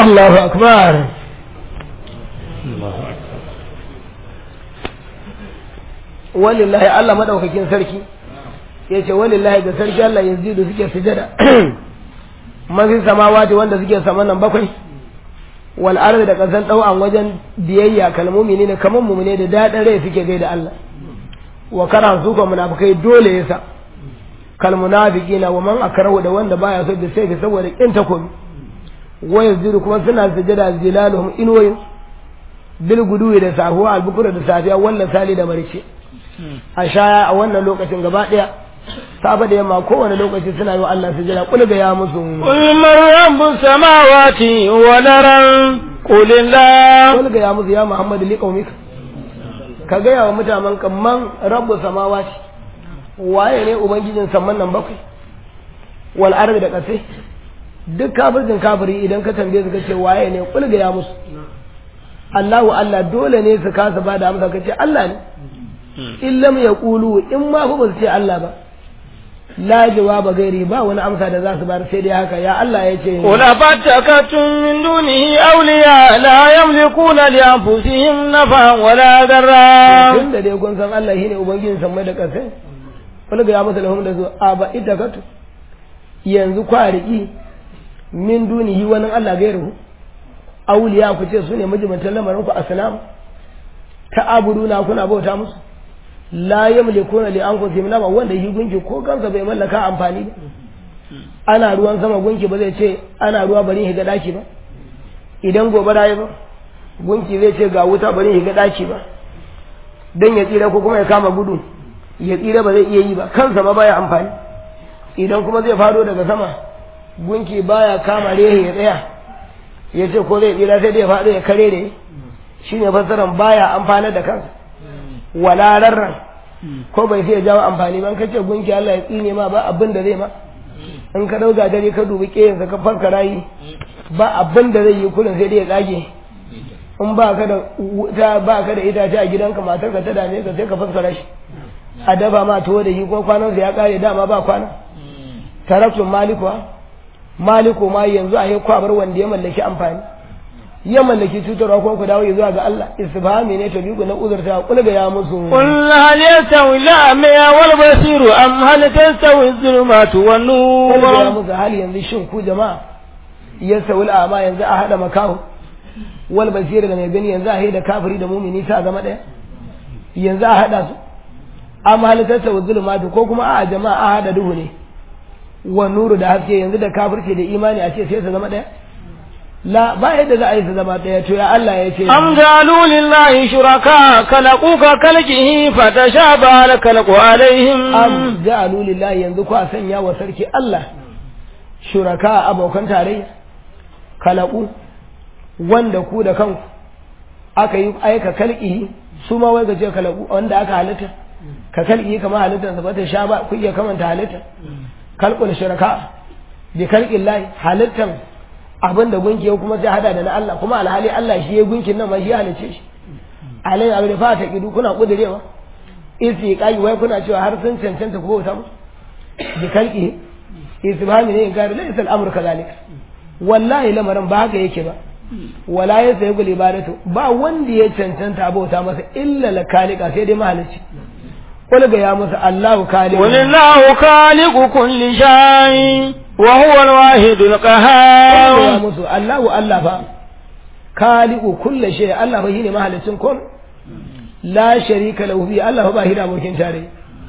Allahu akbar walillahi Allah madaukakin sarki yace walillahi ga sarki Allah yazidu suke sujada mafi samawati wanda suke saman nan bakwai wal ardi da kasan dau'an wajen biyayya kalmomi ne kaman mu ne da dadin rai suke gaida Allah wa kana su ko munafikai dole yasa kal munafiqina wa man akrahu da wanda baya so da sai saboda kin takobi wa yazidu kuma suna sujada zilaluhum inwayin bil guduwi da sahuwa albukura da safiya wannan sali da marice a shaya a wannan lokacin gaba daya safa da yamma kowane lokaci suna yi wa Allah sujada kul ga ya musu قل من رب السماوات والأرض قل الله kul ga ya musu ya Muhammadu li qaumika ka ga yawa mutanen kamman rabbu samawati waye ne ubangijin samman nan bakwai wal ardi da kasai duk kafircin kafiri idan ka tambaye su kace waye ne kul ga ya musu Allahu Allah dole ne su kasa ba da amsa kace Allah ne in lam yaqulu in ma fa ba su ce Allah ba la jawaba gairi ba wani amsa da za su bar sai dai haka ya Allah ya ce قل أفتكتم من دونه أولياء لا يملكون لأنفسهم نفعا ولا ضرا tun da dai kun san Allah shine ubangijin sammai da ƙasai wani ga ya masa lahum da su a ba ita katu yanzu kwariki min dunihi wani Allah gairu auliya ku ce su ne majibantan lamarin ku asnam ta abuduna kuna bauta musu la yamlikuna li anfusihim nafa wanda shi gunki ko kansa bai mallaka amfani ba ana ruwan sama gunki ba zai ce ana ruwa bari shiga daki ba idan gobara ya ba gunki zai ce ga wuta bari shiga daki ba dan ya tsira ko kuma ya kama gudu ya tsira ba zai iya yi ba kansa ba baya amfani idan kuma zai fado daga sama gunki baya kama rehe ya tsaya ya ce ko zai tsira sai dai ya faɗo ya kare da shine fassaran baya amfanar da kansa wala rarran ko bai sai ya jawo amfani ba in kace gunki Allah ya tsine ma ba abin da zai ma in ka dauka dare ka dubi kiyansa ka farka rayi ba abin da zai yi kullun sai dai ya tsage in ba ka da wuta ba ka da itace a gidanka matar ka ta dame ka sai ka faskara shi a dafa ma tuwo da shi ko kwanan sa ya kare dama ba kwana tarakun malikuwa maliku ma yanzu a yi kwabar wanda ya mallaki amfani ya mallaki cutarwa ko ku dawo zuwa ga Allah istifhami ne ta biyu na uzurta kul ga ya musu قل هل يستوي الأعمى والبصير أم هل تستوي الظلمات kul ga ya والنور musu hali yanzu shin ku jama'a ya sawul ama yanzu a hada makahu wal basir da mai gani yanzu a haida kafiri da mumini ta zama daya yanzu a hada su amma hal tasawu zulumatu ko kuma a jama'a a hada duhu ne wa nuru da haske yanzu da kafirce da imani a ce sai su zama daya la ba yadda za a yi su zama daya to ya Allah ya ce أم جعلوا لله شركاء خلقوا كخلقه فتشابه الخلق عليهم am ja'alu lillahi yanzu ku a sanya wa sarki Allah shuraka abokan tarayya kalaku wanda ku da kanku aka yi aika kalki su ma wai gaje kalaku wanda aka halitta ka kalki kamar halittar sa bata sha ba ku iya kamanta halitta kalkul shuraka bi kalqin lahi halittan abin da gunki ya kuma sai hada da na Allah kuma alhali Allah shi ya gunkin nan ma shi ya halice shi alai abin da fata kidu kuna kudirewa isi kai wai kuna cewa har sun cancanta ko bauta musu bi kalki isbahami ne in gari laysa al-amru kadhalika wallahi lamarin ba haka yake ba wala ya sayi gul ibadatu ba wanda ya cancanta bauta masa illa la kalika sai dai mahalicci qul ga ya masa Allahu khaliq قل الله خالق كل شيء وهو الواحد ya القهار musu Allahu Allah fa khaliqu kulli shay Allah fa shine mahalicin komai la sharika lahu bi Allah fa ba shi da abokin tare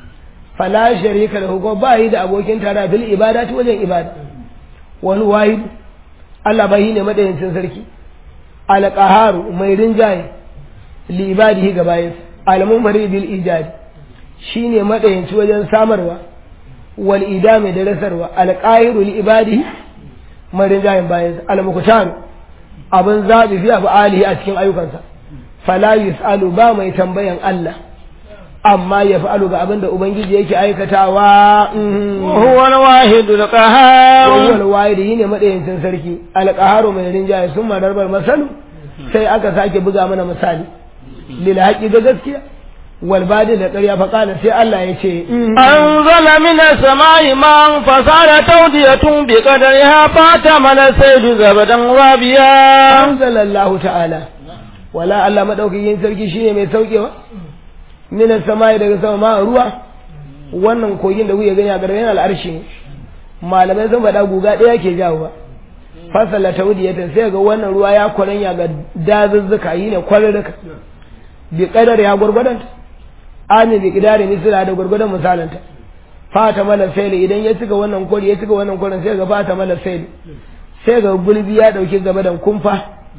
fa la sharika lahu ko ba shi da abokin tare fil ibadati wajen ibada wal wahid Allah ba shi ne madayincin sarki al qaharu mai rinjaye li ibadihi ga bayin al munfarid bil ijad shine madayinci wajen samarwa wal idami da rasarwa al qahiru li ibadihi mai rinjayen bayin al muqtar abin zabi fi alihi a cikin ayyukansa fala yus'alu ba mai tambayan Allah amma ya fa'alu ga abin da Ubangiji yake aikatawa وهو الواحد القهار wawwal wahidi ne madayincin sarki alqaharu mai rinjaye sun madarbar masalu sai aka sake buga mana misali lil haqqi ga gaskiya wal badi da ƙarya fa qala sai Allah ya ce أنزل من السماء ماء فصار تودية بقدرها فاتمل السيل زبدا رابيا anzalallahu ta'ala wala Allah madaukakin sarki shine mai saukewa minas samai daga sama ma ruwa wannan kogin da kuke gani a gargayen al'arshi ne malamai sun faɗa guga ɗaya ke jawo fasala taudiyatan sai ga wannan ruwa ya kwaranya ga dazuzzuka yi ne kwararruka bi kadar ya gwargwadonta ami bi kidari misira da gwargwadon misalanta fata mala saili idan ya cika wannan kwari ya cika wannan kwarin sai ga fata mala saili sai ga gulbi ya dauki gaba da kumfa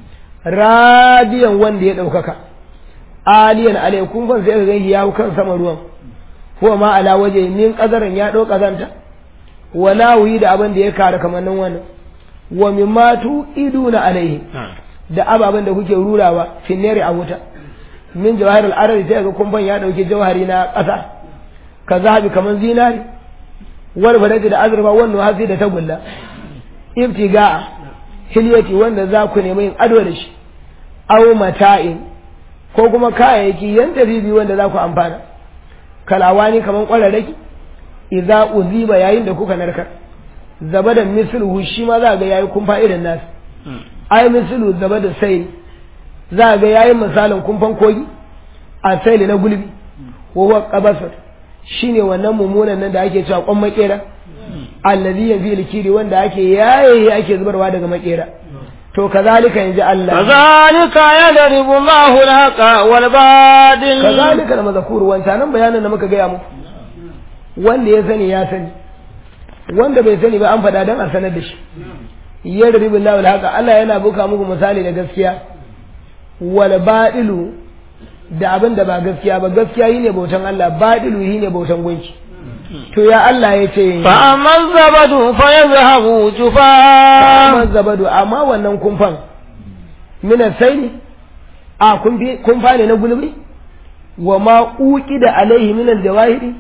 radiyan wanda ya daukaka aliyan alai kumfan sai ga ganshi ya hau kan sama ruwan ko ma ala waje min kazarin ya dau kazanta wala wuyi da abin da ya kare kamannin wannan wa mimma tu iduna alaihi da ababen da kuke rurawa finneri a wuta min jawahir al-arabi sai ga kumban ya dauki jawhari na ƙasa ka zahabi kaman zinari wal baladi da azurfa wannan hasi da tagulla ibtiga hilyati wanda za ku nemi yin ado da shi aw mata'in ko kuma kayayyaki yan tabibi wanda za ku amfana kalawani kaman kwararraki idza uziba yayin da kuka narkar zabadan misluhu shi ma za ga yayi kumfa irin nasu ai mislu zabada sai za ga yayin misalin kumfan kogi a saili na gulbi wa huwa qabasat shine wannan mummunan nan da ake cewa kwan makera allazi yanzu likiri wanda ake yaye ake zubarwa daga makera to kazalika yanzu Allah kazalika yadribu Allahu al-haqa wal badil kazalika da mazakuru wancan nan bayanin da muka gaya muku wanda ya sani ya sani wanda bai sani ba an faɗa don a sanar da shi yadribu Allahu al-haqa Allah yana buka muku misali da gaskiya wal badilu da abin da ba gaskiya ba gaskiya yi ne bautan Allah badilu yi ne bautan gunki to ya Allah ya ce fa amma zabadu fa yazhabu jufa amma zabadu amma wannan kumfan mina sai ne a kumfa ne na gulbi wa ma uki da alaihi min aljawahiri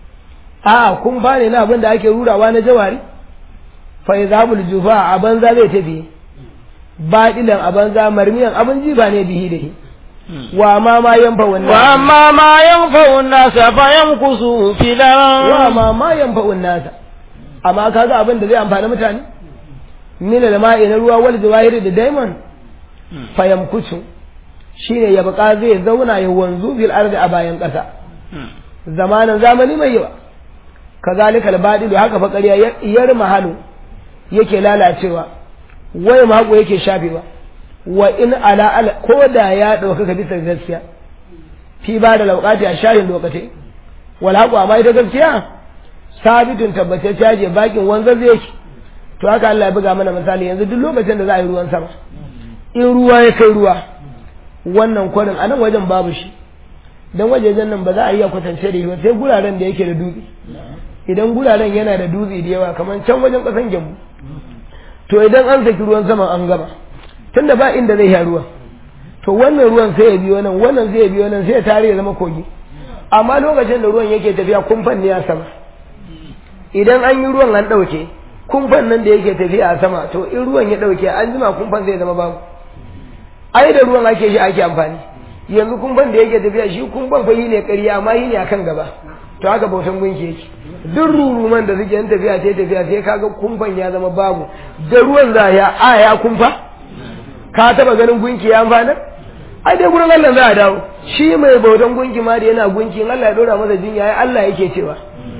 a kumfa ne na abin da ake rurawa na jawari fa yazhabu jufa a banza zai tafi badilan a banza marmiyan abin jiba ne bihi da shi wa ma ma yanfa wannan wa amma ma yanfa'u an-nasa fa yamkusu fil wa ma ma yanfa nasa amma kaga abin da zai amfani mutane min al-ma'i na ruwa wal jawahiri da diamond fa yamkusu shine ya baka zai zauna ya wanzu fil ardi a bayan kasa zamanin zamani mai yawa kazalika al-badilu haka fa ƙarya yar mahalu yake lalacewa wai mako yake shafewa wa in ala ala ko da ya ɗaukaka bisa gaskiya fi ba da lauƙati a shayin lokaci wal haƙu amma ita gaskiya sabitun tabbace caje bakin wanzar zai yake to haka Allah ya buga mana misali yanzu duk lokacin da za a yi ruwan sama in ruwa ya kai ruwa wannan kwarin a nan wajen babu shi don wajejen nan ba za a iya kwatance da shi ba sai guraren da yake da dutse idan guraren yana da dutse da yawa kamar can wajen ƙasan gyambu to idan an saki ruwan sama an gama tunda ba inda zai sha ruwa to wannan ruwan sai ya biyo nan wannan sai ya biyo nan sai ya tare ya zama kogi amma lokacin da ruwan yake tafiya kumfan ne a sama idan an yi ruwan an ɗauke kumfan nan da yake tafiya a sama to in ruwan ya ɗauke an jima kumfan zai zama babu ai da ruwan ake shi ake amfani yanzu kumfan da yake tafiya shi kumfan fa yi ne ƙarya amma yi ne akan gaba to haka bautan gunki yake duk ruruman da suke yin tafiya sai tafiya sai kaga kumfan ya zama babu da ruwan za ya a ya kumfa ka taba ganin gunki ya amfana ai dai gurin Allah za a dawo shi mai bautan gunki ma da yana gunki in Allah ya dora masa jinya ai Allah yake cewa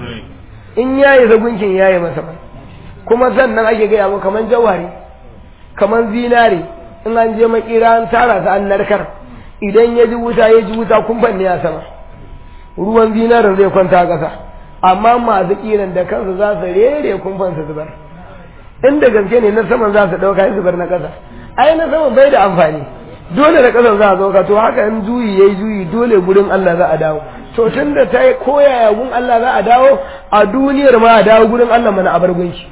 in ya yi sa gunkin ya yi masa ba kuma sannan ake gaya mu kaman jawari kaman zinare in an je makira an tara sa an narkar idan ya ji wuta ya ji wuta kumfan ne ya sama ruwan zinarin zai kwanta a ƙasa amma masu kiran da kansu za su rere kumfan su zubar inda gaske ne na saman za su ɗauka ya zubar na ƙasa ai na saman bai da amfani dole da ƙasar za a zo to haka in juyi ya yi juyi dole gurin Allah za a dawo to tun da ta yi koyaya gun Allah za a dawo a duniyar ma a dawo gurin Allah mana a bar gunki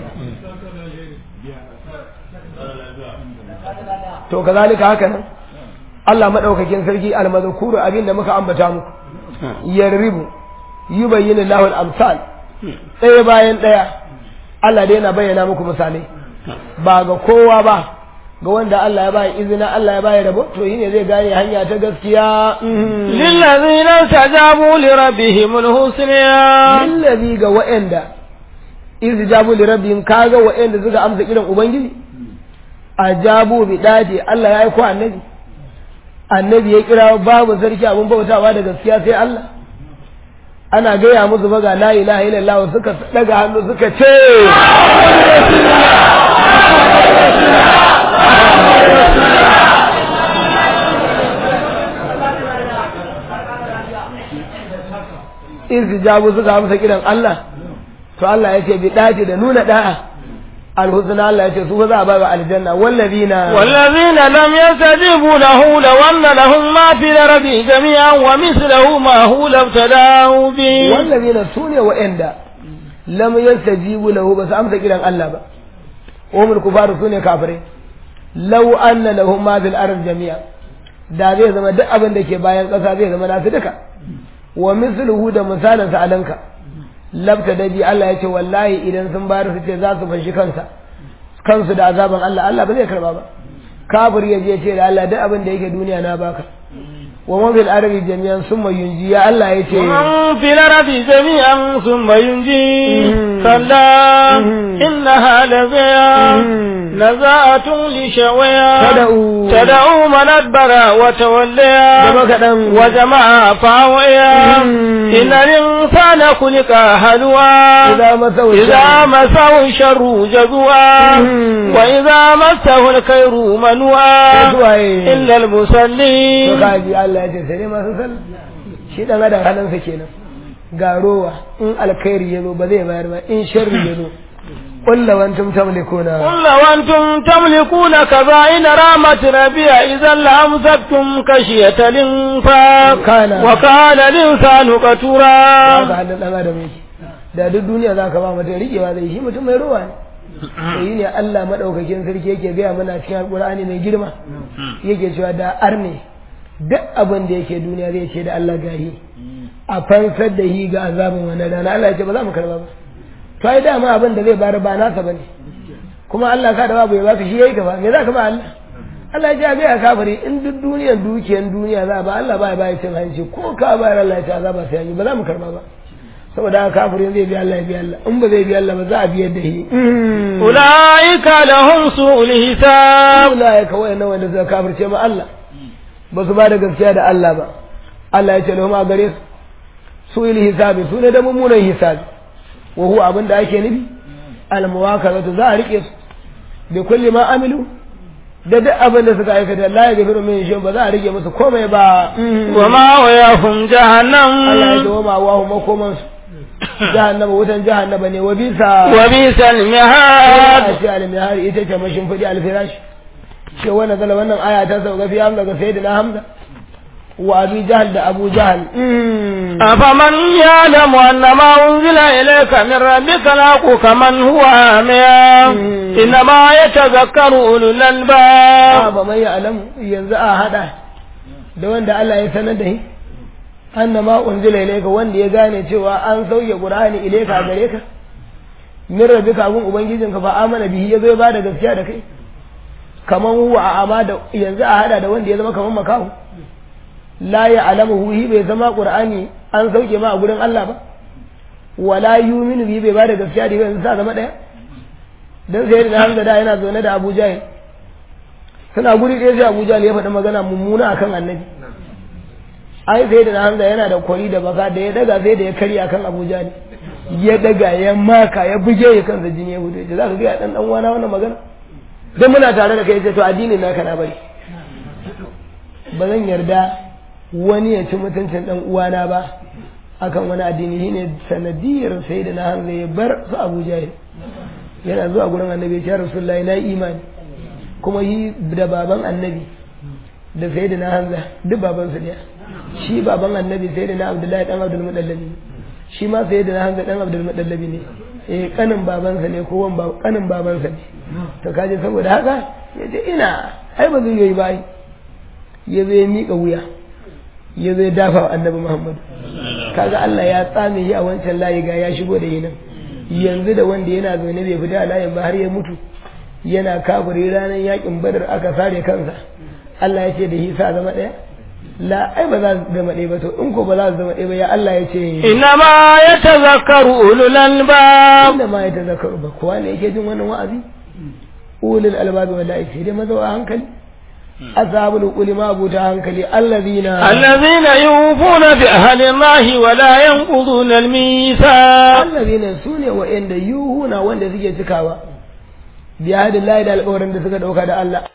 to kazalika haka nan Allah madaukakin sarki almazkuru abin da muka ambata muku yarribu yubayyinu lahu al-amsal ɗaya bayan ɗaya Allah dai yana bayyana muku misalai ba ga kowa ba ga wanda Allah ya bai izina Allah ya bai rabo to shine zai gane hanya ta gaskiya lillazina tajabu li rabbihim alhusna lillazi ga wa'anda izjabu li rabbihim kaga wa'anda suka amsa kiran ubangiji ajabu bi dadi Allah ya aiko annabi annabi ya kira babu sarki abun bautawa da gaskiya sai Allah ana gaya musu ba ga la ilaha illallah suka daga hannu suka ce jabu suka amsa kiran Allah to Allah ya ce bi dace da nuna da'a alhusna Allah ya ce su za a ba aljanna wallazina wallazina lam yastajibu lahu law anna lahum ma fi al-ardi jami'an wa mithluhu ma hu labtadahu bi wallazina sune wa'anda lam yastajibu lahu ba su amsa kiran Allah ba umul kufaru sune kafirai law anna lahum ma fi al-ardi jami'an da zai zama duk abin da ke bayan ƙasa zai zama nasu duka wa misluhu da misalin sa alanka labta da bi Allah ya ce wallahi idan sun bayar su ce za su fanshi kansa kansu da azaban Allah Allah ba zai karba ba kafir ya je ce da Allah duk abin da yake duniya na baka wa man fil ardi jami'an summa yunji ya Allah ya ce man fil ardi jami'an summa yunji kalla innaha laziya نزاعة لشويا تدعو تدعو من أدبر وتوليا وجمع فاويا إن الإنسان خلق هلوا إذا مسه إذا مسه الشر جزوا وإذا مسه الخير منوا إلا المصلين فقال الله يجزي ما سسل shi dan adam halinsa kenan ga rowa in alkhairi yazo ba zai bayar ba in sharri yazo قل لو أنتم تملكون قل لو أنتم تملكون كبائن رامة ربيع إذا لأمسكتم كشية الإنفاق كان وكان الإنسان قتورا هذا حد الأمر ميكي da duk duniya za ka ba mutum riƙewa zai shi mutum mai ruwa ne sai ne Allah maɗaukakin sarki yake gaya mana cikin alƙur'ani mai girma yake cewa da arne duk abin da yake duniya zai ce da Allah gahi a fansar da hi ga azabin wannan rana Allah ya ce ba za mu karba ba to ai dama abin da zai bayar ba nasa bane kuma Allah ka da babu ya baka shi yayi gaba me za ka ba Allah Allah ya ce ga kafiri in duk duniyar dukiyar duniya za ba Allah ba ya bayar cin hanci ko ka bayar Allah ya ce azaba sai yi ba za mu karba ba saboda haka kafirin zai bi Allah ya bi Allah in ba zai bi Allah ba za a biyar da shi ulaika lahum su'ul hisab ulaika wayannan wanda suka kafirce ma Allah ba su ba da gaskiya da Allah ba Allah ya ce lahum a gare su su'ul hisabi su ne da mummunan hisabi wa huwa abin da ake nufi almuwakazatu za a rike su bi kulli ma amilu da duk abin da suka aikata la yaghfiru min shay ba za a rike musu komai ba wa ma wayahum jahannam Allah ya dawo ma wa makoman su jahannama wutan jahannama ne wa bisa wa bisal mihad a ce al-mihar ita ce mashin fadi al-firash ce wannan zala wannan aya ta sauka fi hamza ga sayyidina hamza wa abi jahal da abu jahal أفمن يعلم أن ما أنزل إليك من ربك لاقو كمن هو آميا إنما يتذكر أولو الألباب أفمن يعلم ينزع هذا da wanda Allah ya sanar da shi annama unzila ilayka wanda ya gane cewa an sauke Qur'ani ilayka gare ka min rabbika abun ubangijinka fa amana bihi yazo ya bada gaskiya da kai kaman huwa a ama da yanzu a hada da wanda ya zama kaman makahu la ya alamu hi bai zama qur'ani an sauke ma a gurin Allah ba wala yuminu bi bai ba da gaskiya da yanzu sa zama daya dan sai da Hamza da yana zaune da Abu Jahil suna guri ɗaya sai Abu Jahil ya faɗi magana mummuna akan Annabi ai sai da Hamza yana da kwari da baka da ya daga sai da ya karya akan Abu Jahil ya daga ya maka ya buge ya kansa jini ya hudu da zaka ga dan dan wana wannan magana dan muna tare da kai sai to addinin naka na bari ba zan yarda wani ya ci mutuncin dan uwana ba akan wani addini shine sanadiyar sai da na hanzu ya bar su Abu Jahil yana zuwa gurin annabi ya Rasulullahi na imani kuma yi da baban annabi da sai da na hanza duk baban su daya shi baban annabi sai da na Abdullahi dan Abdul Mudallabi shi ma sai da na hanza dan Abdul Mudallabi ne eh kanin babansa ne ko wan kanin babansa ne to kaje saboda haka yace ina ai ba zai yi ba ya zai miƙa wuya ya zai dafa wa annabi Muhammad kaga Allah ya tsame shi a wancan layi ga ya shigo da yinan yanzu da wanda yana zaune bai fita a layin ba har ya mutu yana kafiri ranar yakin badar aka sare kansa Allah ya ce da hisa zama ɗaya la ai ba za su zama ɗaya ba to in ko ba za su zama ɗaya ba ya Allah ya ce إنما يتذكر أولو الألباب inda ma ya tazakaru ba kowa ne yake jin wannan wa'azi ulul albabi wallahi sai dai mazawa hankali ashabul quli ma abuta hankali allazina الذين يوفون بأهل الله ولا ينقضون الميثاق allazina sune wa'anda yuhuna wanda suke cikawa bi hadillahi da alƙawarin da suka dauka da Allah